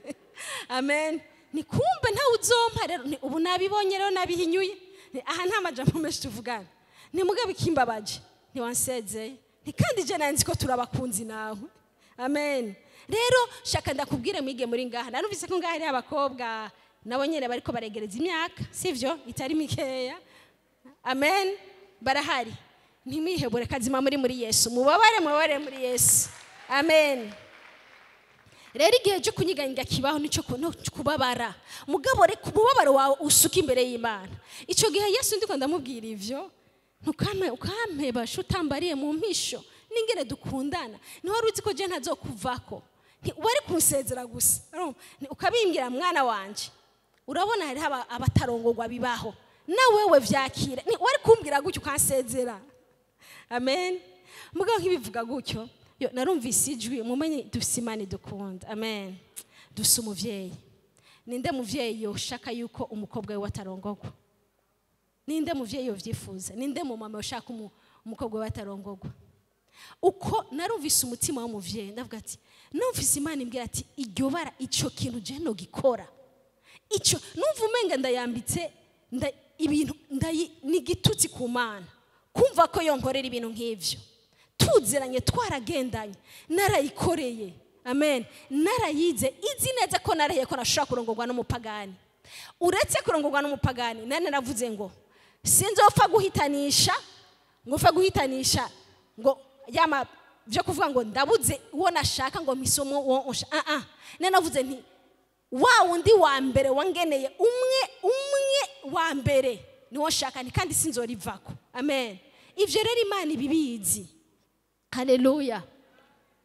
amen nikumbe ntawe uzompa rero ni- ubu nabibonye rero nabihinyuye Ni- aha nta majambo menshi tuvugana ni mugabe ikimbabaje ntiwansezeye ni kandi je nanzi ko turabakunzi nawe amen rero shaka ndakubwire mwige muri ngaha narumvise ko ngaha hariho abakobwa nabo nyene bariko baregereza imyaka sivyo itari mikeya amen barahari ntimwihebure kazima muri muri yesu mubabare mubabare muri yesu amen rero igihe cyo kunyiganyiga kibaho nicyo ku- no kubabara mugabo reka umubabaro wawe usuka imbere y'imana icyo gihe yesu ndiko ndamubwira ivyo ntukame ukampeba sho utambariye mu mpisho n'ingene dukundana niho wari uzi ko je ntazokuvako Nti- wari kunsezera gusa urumva? Ni- ukabimbwira mwana wanje urabona hariho aba- abatarongorwa bibaho na wewe vyakire Ni- wari kumbwira gutyo ukansezera amen mugabo nk'ibivuga gutyo yo narumvise ijwi mumenye dufise imana idukunda amen dufise umuvyeyi ninde muvyeyi yoshaka yuko umukobwa we atarongorwa ninde muvyeyi yovyifuza ninde mumama yoshaka umu- umukobwa we atarongorwa uko narumvise umutima w'umuvyeyi ndavuga ati numvise imana imbwira ati iryo bara ico kintu je nogikora icyo numva umenga ndayambitse nda- ibintu ndayi- ni igitutsi ku mana kumva ko yonkorera ibintu nk'ibyo tuziranye twaragendanye narayikoreye amen narayize izi neza ko narahiye ko nashobora kurongorwa n'umupagani uretse kurongorwa n'umupagani nane naravuze ngo sinzopfa guhitanisha ngo upfa guhitanisha ngo yama byo kuvuga ngo ndabuze uwo nashaka ngo mpisomo uwo nsha ah ah nane navuze nti wa wundi wa mbere wangeneye umwe umwe wa mbere niwo nshaka ni kandi sinzorivako amen ivyo rero imana ibibizi haleluya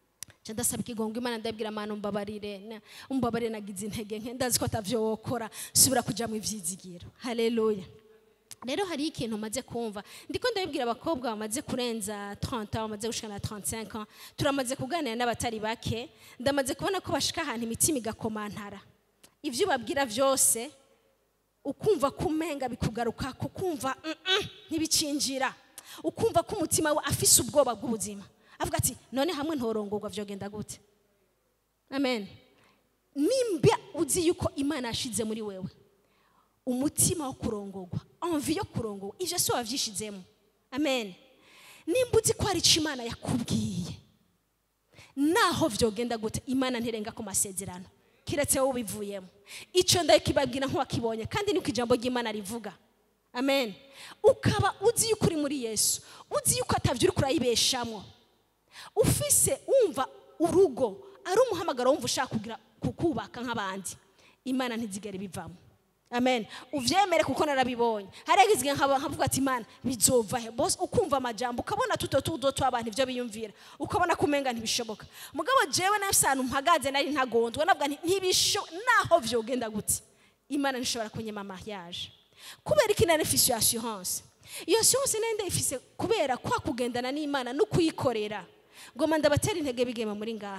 nca ndasaba ikigongo imana ndabwira mana umbabarire na- umbabarire nagize intege nke ndazi ko atavyo wokora subira kuja mu ivyizigiro haleluya rero hariho ikintu maze kumva ndiko ndabibwira abakobwa bamaze kurenza 30 ans bamaze gushika na 35 ans turamaze kuganira n'abatari bake ndamaze kubona ko bashika ahantu imitima igakomantara ivyo ubabwira vyose ukumva kumenga bikugaruka kukumva "Mm, mm," ntibicinjira ukumva ko umutima we afise ubwoba bw'ubuzima avuga ati none hamwe ntorongorwa vyogenda gute amen nimba uzi yuko imana yashize muri wewe umutima wo kurongorwa envi yo kurongorwa ivyo si wavyishizemo amen nimba uzi ko hari ico imana yakubwiye naho vyogenda gute imana ntirenga ku masezerano kiretse wowe ubivuyemo ico ndakibabwira nk'uwakibonye kandi niko ijambo ry'imana rivuga amen ukaba uzi yuko uri muri yesu uzi yuko atavyo uriko urayibeshamwo ufise wumva urugo ari umuhamagaro wumva ushaka kugira kukubaka nk'abandi imana ntizigere bivamo amen uvyemere kuko narabibonye harigize igihe nkaba nkavuga ati imana bizova he bose ukumva amajambo ukabona tuto tudo tw'abantu ivyo biyumvira ukabona kumenga ntibishoboka mugabo jewe nafise ahantu mpagaze nari ntagondwa navuga nti ntibisho naho vyogenda gute imana ntishobora kunyema mariage kubera iki nari mfise iyo assurance iyo assurance nari ndayifise kubera kwa kugendana n'imana no kuyikorera ngoma ndabatera intege bigema muri ngaha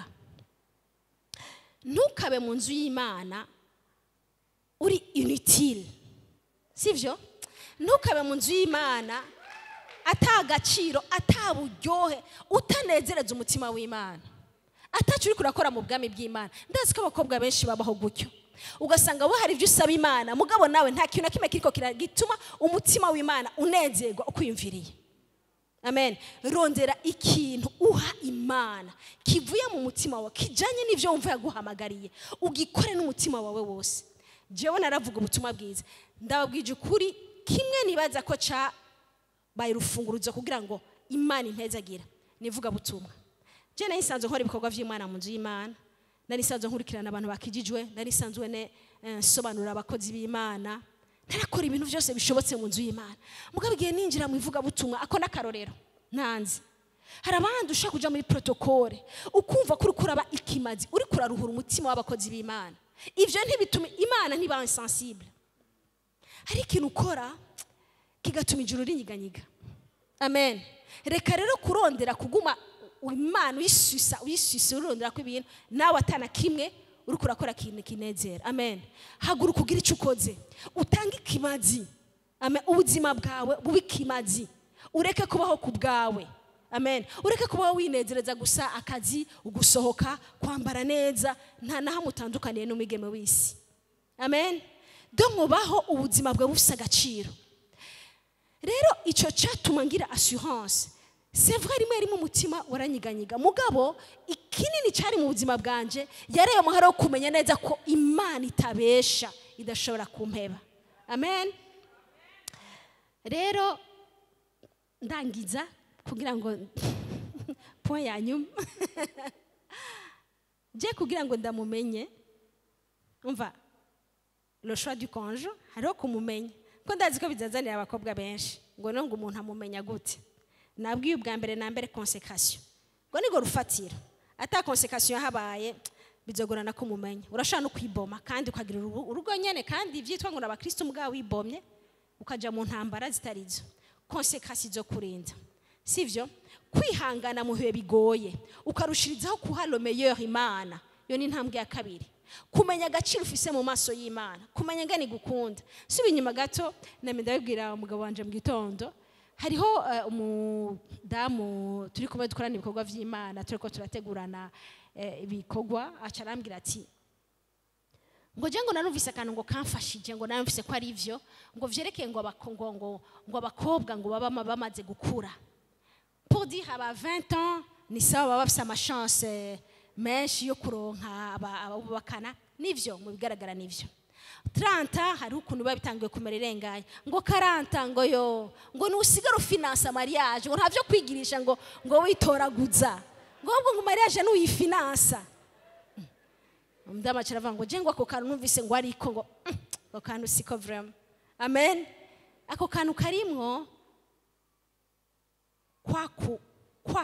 ntukabe mu nzu y'imana uri inutile sivyo ntukabe mu nzu y'imana ata agaciro ata buryohe utanezereza umutima w'imana atacu uri kurakora mu bwami bw'imana ndazi ko abakobwa benshi babaho gutyo ugasanga wowe hari ibyo usaba imana mugabo nawe nta kintu na kimwe kiriko kira- gituma umutima w'imana unezerwa ukwiyumviriye amen rondera ikintu uha imana kivuye mu mutima wawe kijanye n'ivyo wumva yaguhamagariye ugikore n'umutima wawe wose jewe naravuga ubutumwa bwiza ndababwije ukuri kimwe nibaza ko cabaye urufunguruzo kugira ngo imana impezagira nivuga butumwa je nari nsanzwe nkora ibikorwa vy'imana mu nzu y'imana nari nsanzwe nkurikirana abantu bakijijwe nari nsanzwe ne eh, nsobanurira abakozi b'imana narakora ibintu byose bishobotse mu nzu y'imana mugabo igihe ninjira mu ivugabutumwa ako n'akarorero ntanzi hari abandi ushaka kuja muri protokole ukumva ko uriko uraba ikimazi uriko uraruhura umutima w'abakozi b'imana ivyo ntibituma imana ntiba insensible hari ikintu ukora kigatuma ijuru rinyiganyiga amen reka rero kurondera kuguma imana uyisusa uyisusa urondera ko ibintu nawe atana kimwe uriko urakora ikintu kinezera amen haguruka ugira icyo ukoze utange ikimazi amen ubuzima bwawe bube ikimazi ureke kubaho ku bwawe amen ureke kubaho winezereza gusa akazi ugusohoka kwambara neza nta na hamwe utandukaniye n'umwigeme w'isi amen do mubaho ubuzima bwawe bufite agaciro rero icyo cyatuma ngira assurance c'est vrai rimwe rimwe umutima waranyiganyiga mugabo ikinini cyari mu buzima bwanje yareye umuhara wo kumenya neza ko imana itabesha idashobora kumpeba amen rero ndangiza kugira ngo point ya nyuma je kugira ngo ndamumenye umva le choix du conge hariho kumumenya ko ndazi ko bizazanira abakobwa benshi ngo no ngo umuntu amumenya gute nabwiye ubwa mbere na mbere consécration ngo nigo rufatira ata consécration yahabaye bizogorana ko umumenya urashobora no kwiboma kandi ukagira urubu- urugo nyene kandi vyitwa ngo n'abakristo mugabo wibomye ukaja mu ntambara zitarizo conséquences zo kurinda sivyo kwihangana mu bihe bigoye ukarushirizaho kuha le meilleur imana iyo ni intambwe ya kabiri kumenya agaciro ufise mu maso y'imana kumenya ngani gukunda suba inyuma gato nami ndabibwira umugabo wanje mu gitondo hariho eh, umudamu turi kumwe dukorana ibikorwa vy'imana turiko turategurana eh, ibikorwa aca arambwira ati ngo je ngo narumvise akantu ngo kamfashije ngo narumvise ko ari ivyo ngo vyerekeye ngo abako- ngo ngo ngo abakobwa ngo baba bamaze gukura pour dire aba 20 ans ni sawa baba bafise amachance menshi yo kuronka aba- ababubakana nivyo mu bigaragara nivyo 30 hari ukuntu biba bitangiye kumera irenganya ngo 40 ngo yo ngo nusigara ufinansa mariage ngo ntavyo kwigirisha ngo ngo witoraguza ngo ahubwo ngo mariage nuyifinansa umudamaci aravuga ngo je ngo ako kantu numvise ngo ariko ngo "Mm, ako kantu siko vraiment amen ako kantu karimwo kwa ku- kwa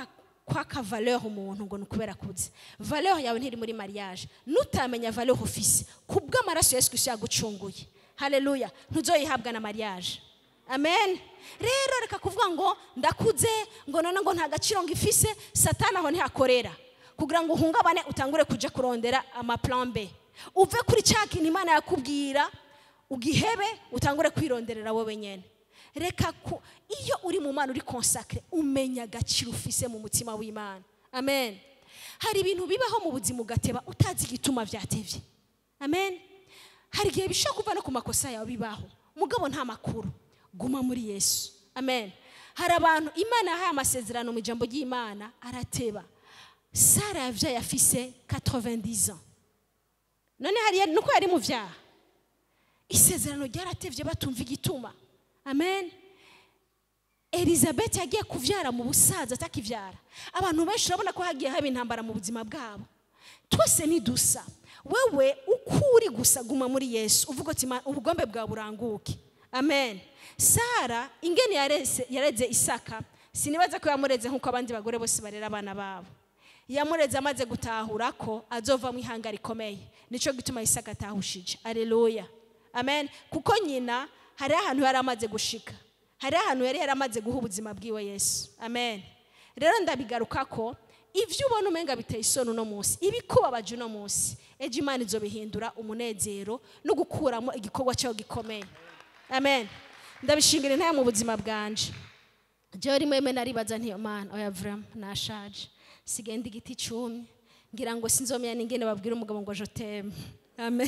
kwaka valeur umuntu ngo ni ukubera akuze valeur yawe ntiri muri mariage nutamenya valeur ufise kubw'amaraso yesu kristo yagucunguye haleluya ntuzoyihabwa na mariage amen rero reka kuvuga ngo ndakuze ngo none ngo nta gaciro ngifise satani aho ntihakorera kugira ngo uhungabane utangure kuja kurondera amaplan b uve kuri cya kintu imana yakubwira ugihebe utangure kwironderera wowe nyene reka ku iyo uri mu mana uri konsakire umenya agaciro ufise mu mutima w'imana amen hari ibintu bibaho mu buzima ugateba utazi igituma byatevye amen hari igihe bishobora kuva no ku makosa yawe bibaho mugabo nta makuru guma muri yesu amen hari abantu imana yahaye amasezerano mu ijambo ry'imana arateba sara yavyaye afise 90 ans none hariya nuko yari mu vyaha isezerano ryaratevye batumva igituma amen elizabeth yagiye kuvyara mu busaza atakivyara abantu benshi urabona ko hagiye haba intambara mu buzima bwabo twese ntidusa wewe uko uri gusa guma muri yesu uvuga uti "Ma- ubugombe bwawe buranguke amen sara ingene yareze yareze isaka sinibaza ko yamureze nk'uko abandi bagore bose barera abana babo yamureze amaze gutahura ko azovamo ihanga rikomeye nico gituma isaka atahushije aleluya amen kuko nyina hariho ahantu yari amaze gushika hariho ahantu yari yaramaze guha ubuzima bwiwe yesu amen rero ndabigaruka ko ibyo ubona umenga biteye isoni uno munsi ibikubabaje uno munsi ejo imana izobihindura umunezero no gukuramo igikorwa cyawe gikomeye amen ndabishingira intaya mu buzima bwanje jewe rimwe rimwe naribaza ntiyo mana oya vrama nashaje sigenda igiti cumye ngira ngo sinzomenya n'ingene babwira umugabo ngo joteme amen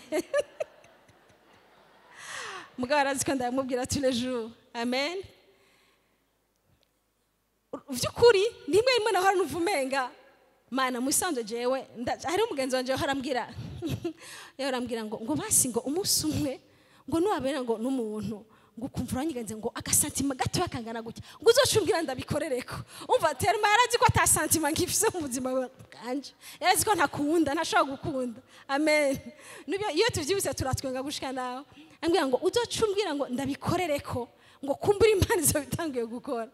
mugabo arazi ko ndamubwira tous les jours amen vy'ukuri nimwe rimwe nahora numva umenga mana musanzwe jewe nda- hariho umugenzi wanje yahora ambwira yahora ambwira ngo ngo basi ngo umunsi umwe ngo nuwabera ngo n'umuntu ngo ukumva uranyigenze ngo agasantima gatoya kangana gutya ngo uzoca umbwira ndabikorereko umva terima yarazi ko ata santima ngifise mu buzima bwanje yarazi ko ntakunda ntashobora gukunda amen Nibyo- iyo tuvyibutse turatwenga gushika nawe ambwira ngo uzoca umbwira ngo ndabikorereko ngo kumbura imana izo bitanguye gukora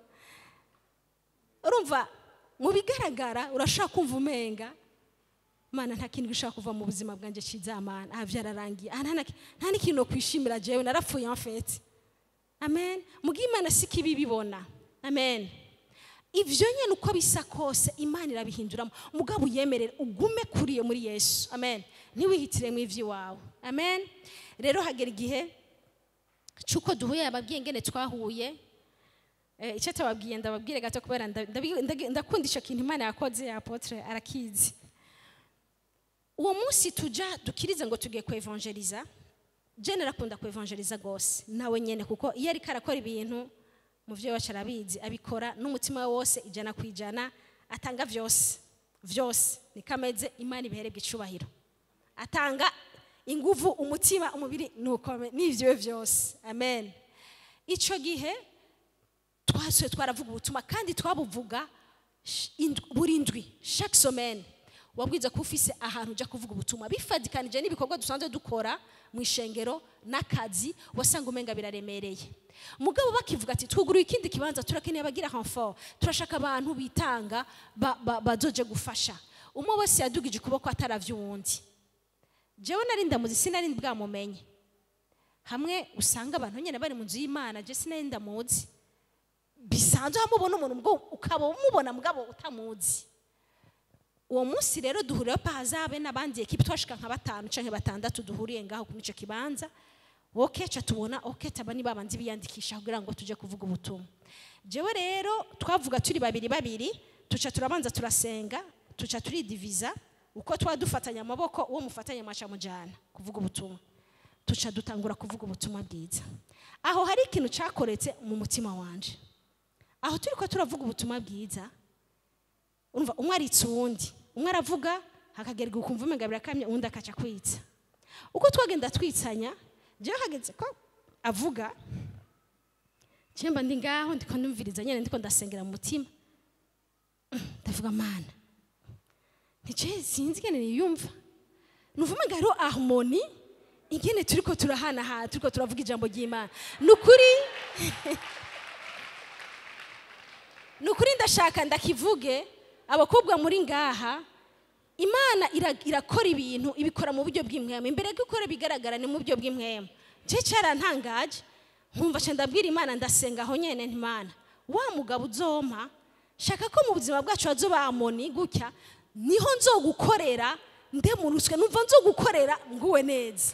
urumva mu bigaragara urashobora kumva umenga mana nta kintu gishobora kuva mu buzima bwanjye cyiza mana aha byararangiye aha nta na- nta n'ikintu no kwishimira jewe narapfuye amfete amen mugihe imana si kibi bibona amen ivyo nyene uko bisa kose imana irabihinduramo mugabo uyemerere ugume kuriye muri yesu amen ntiwihitiremo ivy'iwawe amen rero hagera igihe cy'uko duhuye ababwiye ngene twahuye Eh, icyo tababwiye ndababwire gato kubera nda- ndabi- ndagi- ndakunda icyo kintu imana yakoze ya apotre arakizi uwo munsi tuja dukirize ngo tugiye kuevangeliza je narakunda kuevangeliza rwose nawe nyene kuko iyo ariko arakora ibintu mu vyo wacu arabizi abikora n'umutima we wose ijana ku ijana atanga vyose vyose niko ameze imana ibiherebwa icubahiro atanga inguvu umutima umubiri nuko n'ivyiwe vyose amen ico gihe twasuye twaravuga ubutumwa kandi twabuvuga sh- indwi- buri ndwi chaque semaine wabwiza ko ufise ahantu ujya kuvuga ubutumwa bifadikanije n'ibikorwa dusanzwe dukora mu ishengero n'akazi wasanga umenga biraremereye mugabo bakivuga ati twuguruye ikindi kibanza turakeneye abagira renfort turashaka abantu bitanga ba- ba- bazoje gufasha umwe wese yadugije ukuboko ataravye uwundi jewe nari ndamuzi sinari bwamumenye hamwe usanga abantu nyine bari mu nzu y'imana je sinari ndamuzi bisanzwe hamubona umuntu mugabo ukaba umubona mugabo utamuzi uwo munsi rero duhurira pahazabe n'abandi ekipi twashika nka batanu canke batandatu duhuriye ngaho kuri ico kibanza woke ca tubona oke taba ni babandi biyandikisha kugira ngo tuje kuvuga ubutumwa jewe rero twavuga turi babiri babiri tuca turabanza turasenga tuca turidiviza uko twa dufatanya amaboko uwo mufatanya mwaca mujana kuvuga ubutumwa tuca dutangura kuvuga ubutumwa bwiza aho hari ikintu cakoretse mu mutima wanje aho turi ko turavuga ubutumwa bwiza urumva umwe aritse uwundi umwe aravuga hakagerwa ukumva umenga birakamye uwundi akaca kwitsa uko twagenda twitsanya jewe hageze ko avuga mba ndi ngaho ndiko ndumviriza nyene ndiko ndasengera mu mutima ndavuga mana ntice sinzi ingene niyumva numva umenga hariho harmoni ingene turiko turahanahana turiko turavuga ijambo ry'imana ni ukuri ni ukuri ndashaka ndakivuge abakobwa muri ngaha imana ira- irakora ibintu ibikora mu buryo bw'imwema imbere yo gukora bigaragara ni mu buryo bw'imwema nje cyarantangaje nkumva nca ndabwira imana ndasenga aho nyene nti imana wa mugabo uzompa shaka ko mu buzima bwacu hazobamoni gutya niho nzogukorera ndemurutswe numva nzogukorera nguwe neza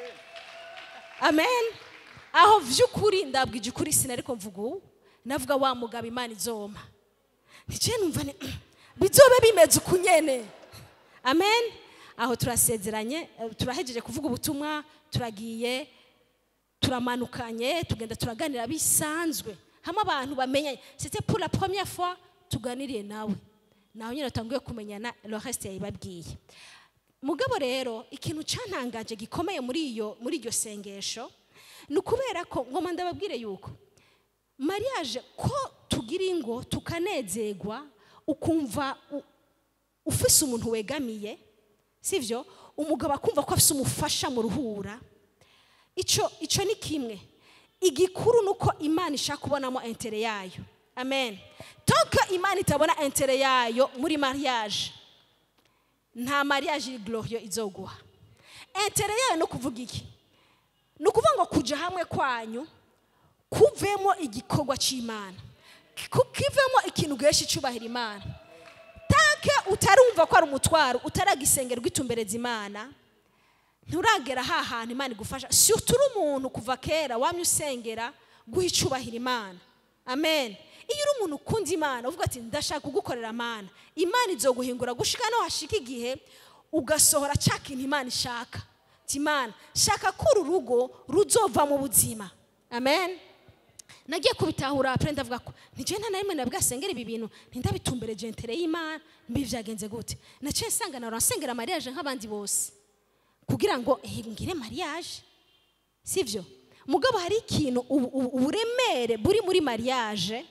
amen aho vy'ukuri ndabwije ukuri sinariko mvuga ubu navuga wa mugabo imana izompa ntice numva ni bizobe bimeze uku nyene amen aho turasezeranye eh, turahejeje kuvuga ubutumwa turagiye turamanukanye tugenda turaganira bisanzwe hamwe abantu bamenyanye c'était pour la première fois tuganiriye nawe nawe nyine utanguye kumenyana le reste yayibabwiye mugabo rero ikintu cantangaje gikomeye muri iyo muri iryo sengesho ni ukubera ko ngoma ndababwire yuko mariage ko tugira ingo tukanezerwa ukumva u- ufise umuntu wegamiye sivyo umugabo akumva ko afise umufasha mu ruhura ico ico ni kimwe igikuru nuko imana ishaka kubonamo intere yayo amen tonke imana itabona intere yayo muri mariage nta mariage iri glorieux izoguha intere yayo no kuvuga iki ni ukuvuga ngo kuja hamwe kwanyu kuvemo igikorwa cy'imana ku- kivemo ikintu guhesha icubahiro imana tanke utarumva ko ari umutwaro utaragisengerwa itumbereza imana nturagera ha hantu imana igufasha si uturi umuntu kuva kera wamye usengera guha icubahiro imana amen iyo uri umuntu ukunda imana uvuga ati ndashaka kugukorera amana imana izoguhingura gushika no hashika igihe ugasohora cya kintu imana ishaka ati imana shaka ko uru rugo ruzova mu buzima amen nagiye kubitahura apre ndavuga ko ntigiye nta na rimwe nabwasengera ibi bintu ntindabitumbereje intere y'imana mbi byagenze gute naciye nsanga nawe nsengera mariage nk'abandi bose kugira ngo eh, ngire mariage sivyo mugabo hari ikintu ubu- ubu- uburemere buri muri mariage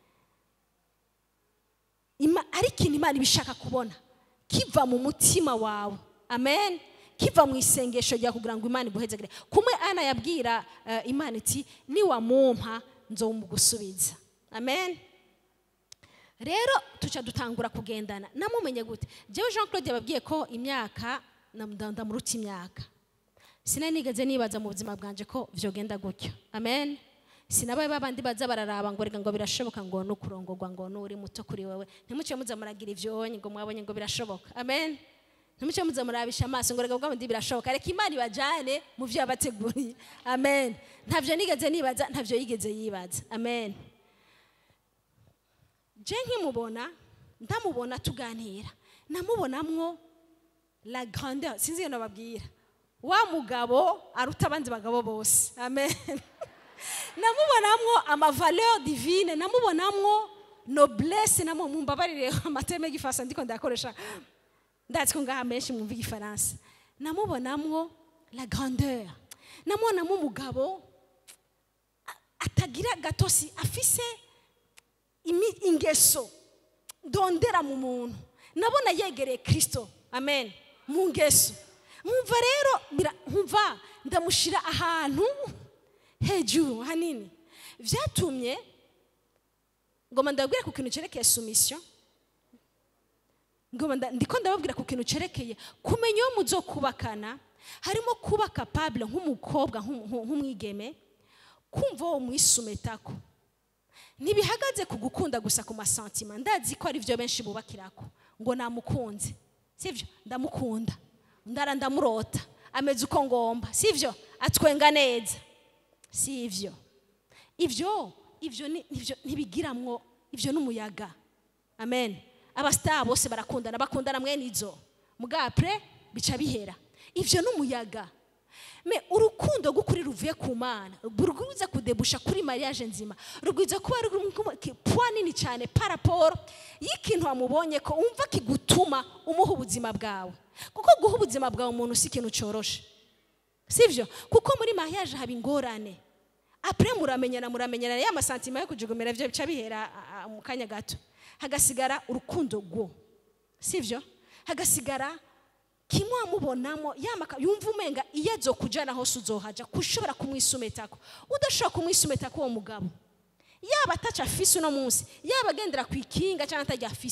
Ima- ari ikintu imana ibishaka kubona kiva mu mutima wawe amen kiva mu isengesho ryawe kugira ngo imana iguhezagire kumwe ana yabwira eh, imana iti niwamumpa nzomugusubiza amen rero tuca dutangura kugendana namumenye gute jewe jean claude yababwiye ko imyaka nam- ndamuruta imyaka sinari nigeze nibaza mu buzima bwanje ko vyogenda gutyo amen sinabaye babandi baza bararaba ngo reka ngo birashoboka ngo ni ukurongorwa ngo ni uri muto kuri wewe ntimuce muza muragira ivyonyi ngo mwabonye ngo birashoboka amen ntimuce muza murabisha amaso ngo reka bwa bundi birashoboka reka imana ibajane mu vyo yabateguriye amen ntavyo nigeze nibaza ntavyo yigeze yibaza amen je nkimubona ndamubona tuganira namubonamwo la grandeur sinzi iyo nababwira wa mugabo aruta abandi bagabo bose amen namubonamwo amavaleur divine namubonamwo noblesse namo mumbabarire amateme y'igifaransa ndiko ndakoresha ndazi ko ngaha menshi mwumva igifaransa namubonamwo la grandeur namubonamo umugabo a- atagira gatosi afise imi- ingeso ndondera mu muntu nabona yegereye kirisito amen mu ngeso nkumva rero bira- nkumva ndamushyira ahantu hejuru hanini byatumye ngoma ndababwira ku kintu cyerekeye sumisiyo ngoma nda- ndiko ndababwira ku kintu cyerekeye kumenya iyo muzo kubakana harimo kuba kapabule nk'umukobwa nk'umu- nk'u- nk'umwigeme kumva uwo mwisumetako ntibihagaze ku gukunda gusa ku masantima ndazi ko ari byo benshi bubakirako ngo namukunze sibyo ndamukunda ndara ndamurota ameze uko ngomba sibyo atwenga neza si ivyo ivyo ivyo ni- nivyo ntibigiramwo ivyo n'umuyaga amen abasitari bose barakundana bakundana mwene izo mugapre bica bihera ivyo n'umuyaga me urukundo rw'ukuri ruvuye ku mana rwiza kudebusha kuri mariage nzima rwiza kuba ruri puwa nini cyane paraporo y'ikintu wamubonye ko wumva kigutuma umuha ubuzima bwawe kuko guha ubuzima bwawe umuntu si ikintu cyoroshe sibyo kuko muri mariage haba ingorane apure muramenyana muramenyana ya masantima yo kujugumira byo bica bihera a- a- mu kanya gato hagasigara urukundo rwo sibyo hagasigara kimwe wamubonamo yamaka yumva umenga iyo azo kujana hose uzohaja kushobora kumwisumetako udashobora kumwisumetako uwo mugabo yaba ataca afise uno munsi yaba agendera ku ikinga cyangwa atajya afise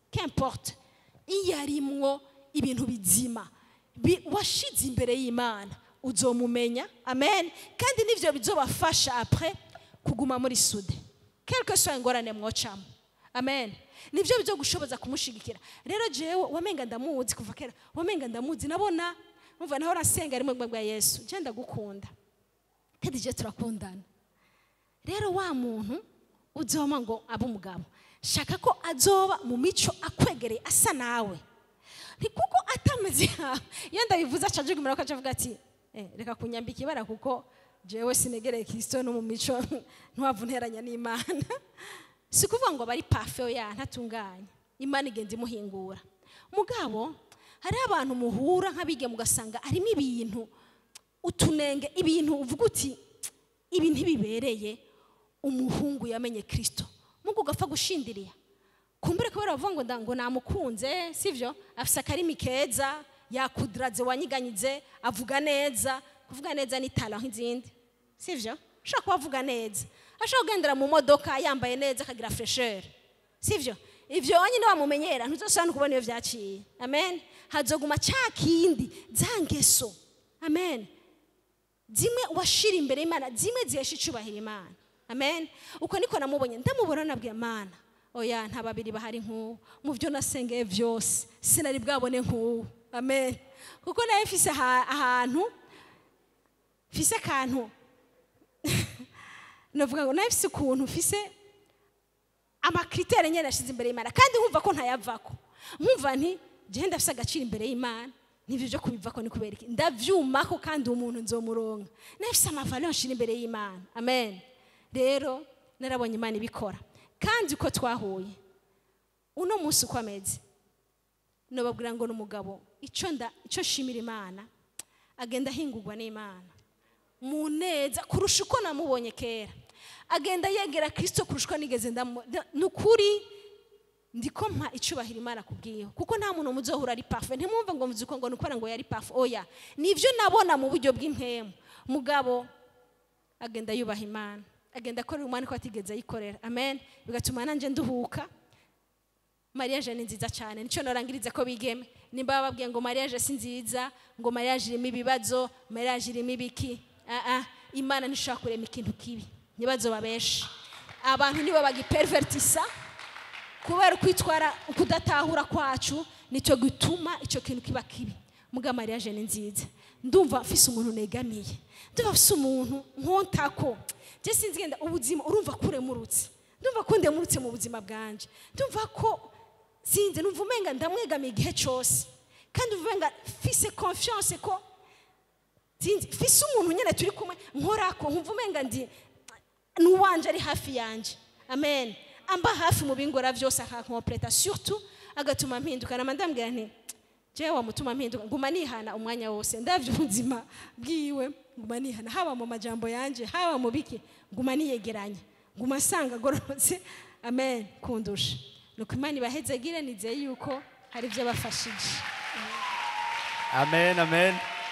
qu'importe iyo arimwo ibintu bizima bi- washize imbere y'imana uzomumenya amen kandi nivyo bizobafasha apres kuguma muri sude quelque soit ingorane mwocamo amen nivyo bizogushoboza kumushigikira rero jewe wamenga ndamuzi kuva kera wamenga ndamuzi nabona umva naho rasenga rimwe bwa yesu je ndagukunda kandi je turakundana rero wa muntu uzoma ngo abe umugabo shaka ko azoba mu mico akwegereye asa nawe ni kuko atameze nkawe iyo ndabivuze acajugumira ko acavuga ati eh, reka kunyambika ibara kuko jewe sinegereye kristo no mu mico ntiwava unteranya n'imana si kuvuga ngo bari pafe ya ntatunganye imana igenda imuhingura mugabo hariho abantu muhura nk'abige mugasanga harimo ibintu utunenge ibintu uvuga uti ibi ntibibereye umuhungu yamenye kirisito mugu ugapfa gushindiriya kumbure kubera bavuga ngo nda- ngo namukunze sivyo afise akarimi keza yakudiraze wanyiganyize avuga neza kuvuga neza ni tala nk'izindi sivyo ushobora kuba avuga neza ashobora kugendera mu modoka yambaye neza akagira fresheur sivyo ivyo nyine wamumenyera ntuzosubira no kubona iyo vyaciye amen hazoguma ca kindi za ngeso amen zimwe washira imbere y'imana zimwe zihesha icubahiro imana amen uko niko namubonye ndamubona nabwiye imana oya nta babiri bahari nk'uwo mu byo nasengeye byose sinari bwabone nk'uwo amen kuko nawe mfise aha- ahantu mfise akantu navuga ngo nawe mfise ukuntu mfise amakritere nyine yashyize imbere y'imana kandi nkumva ko ntayavako nkumva nti jewe ndafise agaciro imbere y'imana n'ibyo byo kubivako ni kubera iki ndavyumako kandi uwo muntu nzomuronka nafise amavaleur nshira imbere y'imana amen rero narabonye imana ibikora kandi uko twahuye uno munsi uko ameze nobabwira ngo n'umugabo ico nda ico nshimira imana agenda ahingurwa n'imana mu neza kurusha uko namubonye kera agenda yegera kirisito kurusha uko nigeze ndamu ni ukuri ndiko mpa icubahiro imana kubwiyeho kuko nta muntu muzohura ari pafe ntimwumve ngo muzi ko ngo ni ukubera ngo yari pafe oya nivyo nabona mu buryo bw'impemu mugabo agenda yubaha imana agenda akorera umwana ko atigeze ayikorera amen bigatuma nanjye nduhuka mariage ni nziza cyane nicyo norangiriza ko bigeme nimba bababwiye ngo mariage si nziza ngo mariage irimo ibibazo mariage irimo ibiki ah ah imana ntishobora kurema ikintu kibi ntibazo babeshe abantu nibo bagipervertisa kubera ukwitwara ukudatahura kwacu nicyo gituma icyo kintu kiba kibi muga mariage ni nziza ndumva mfise umuntu negamiye ndumva mfise umuntu nkontako je sinzi genda ubuzima urumva kuremurutse ndumva ko ndemurutse mu buzima bwanje ndumva ko sinzi numva umenga ndamwegamiye igihe cyose kandi umva umenga mfise confiance ko sinzi mfise umuntu nyine turi kumwe nkorako nkumva umenga ndi n'uwanje ari hafi yanje amen amba hafi mu bingora byose akankompleta surtout agatuma mpinduka nama ndambwira nti jewe wamutuma mpinduka nguma nihana umwanya wose ndavye ubuzima bwiwe nguma nihana haba mu majambo yanje haba mu biki nguma niyegeranya nguma nsanga agororotse amen kundusha nuko imana ibahezegire nizeye yuko hari ibyo bafashije amen amen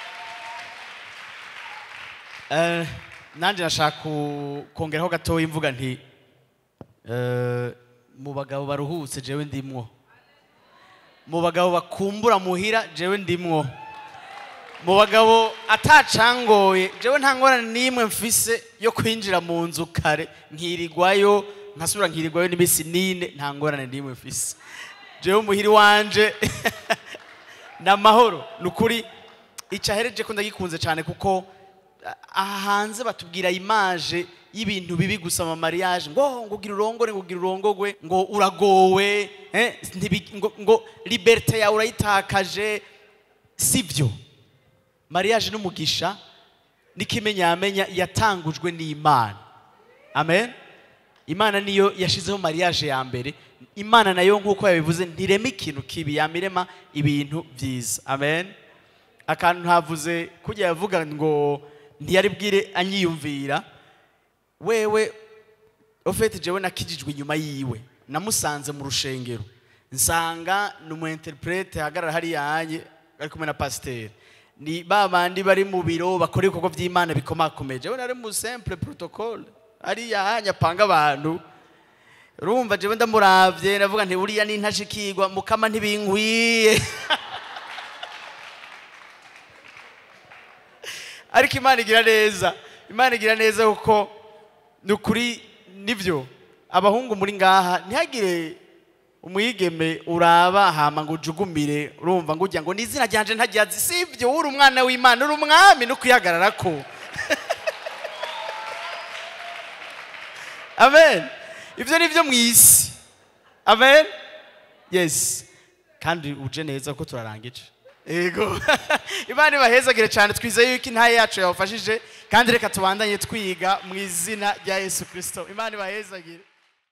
Eh, nanjye nashaka ku- kongeraho gatoya imvuga nti eh, mu bagabo baruhutse jewe ndimwo mu bagabo bakumbura muhira jewe ndimwo mu bagabo atacangoye jewe nta ngorane n'imwe mfise yo kwinjira mu nzu kare nkirirwayo nkasubira nkirirwayo n'iminsi n'ine nta ngorane n'imwe mfise jewe muhiri wanje ni amahoro ni ukuri icyahereje ko ndagikunze cyane kuko aha hanze batubwira imaje y'ibintu bibi gusa mu mariage ngo ngo ugira urongore ngo ugira urongogwe ngo uragowe eh, ntibi- ngo, ngo liberite yawe urayitakaje sibyo mariage n'umugisha n'ikimenyamenya yatangujwe n'imana amen imana niyo yashizeho mariage ya mbere imana nayo nk'uko yabivuze ntirema ikintu kibi yamirema ibintu byiza amen akantu ntavuze kujya yavuga ngo ntiyari bwire anyiyumvira wewe ofete jewe nakijijwe inyuma yiwe namusanze mu rushengero nsanga ni umu interprete ahagarara hariya hanye ari kumwe na pasiteri ni ba bandi bari mu biro bakora ibikorwa by'imana bikomakomeye jewe nari mu simple protocole hariya hanye apanga abantu urumva jewe ndamuravye ndavuga nti uriya ni ntashikirwa mukama ntibinkwiye ariko imana igira neza imana igira neza kuko ni ukuri nibyo abahungu muri ngaha ntihagire umwigeme uraba hama ngo ujugumire urumva ngo ujya ngo ni izina ryanje ntajyazi si ibyo uri umwana w'imana uri umwami no kwihagarara ko amen ibyo ni byo mu isi amen yes kandi uje neza ko turarangije yego imana ibahezagire cyane twizeye yuko intaye yacu yawufashije kandi reka tubandanye twiga mu izina rya yesu kirisito imana ibahezagire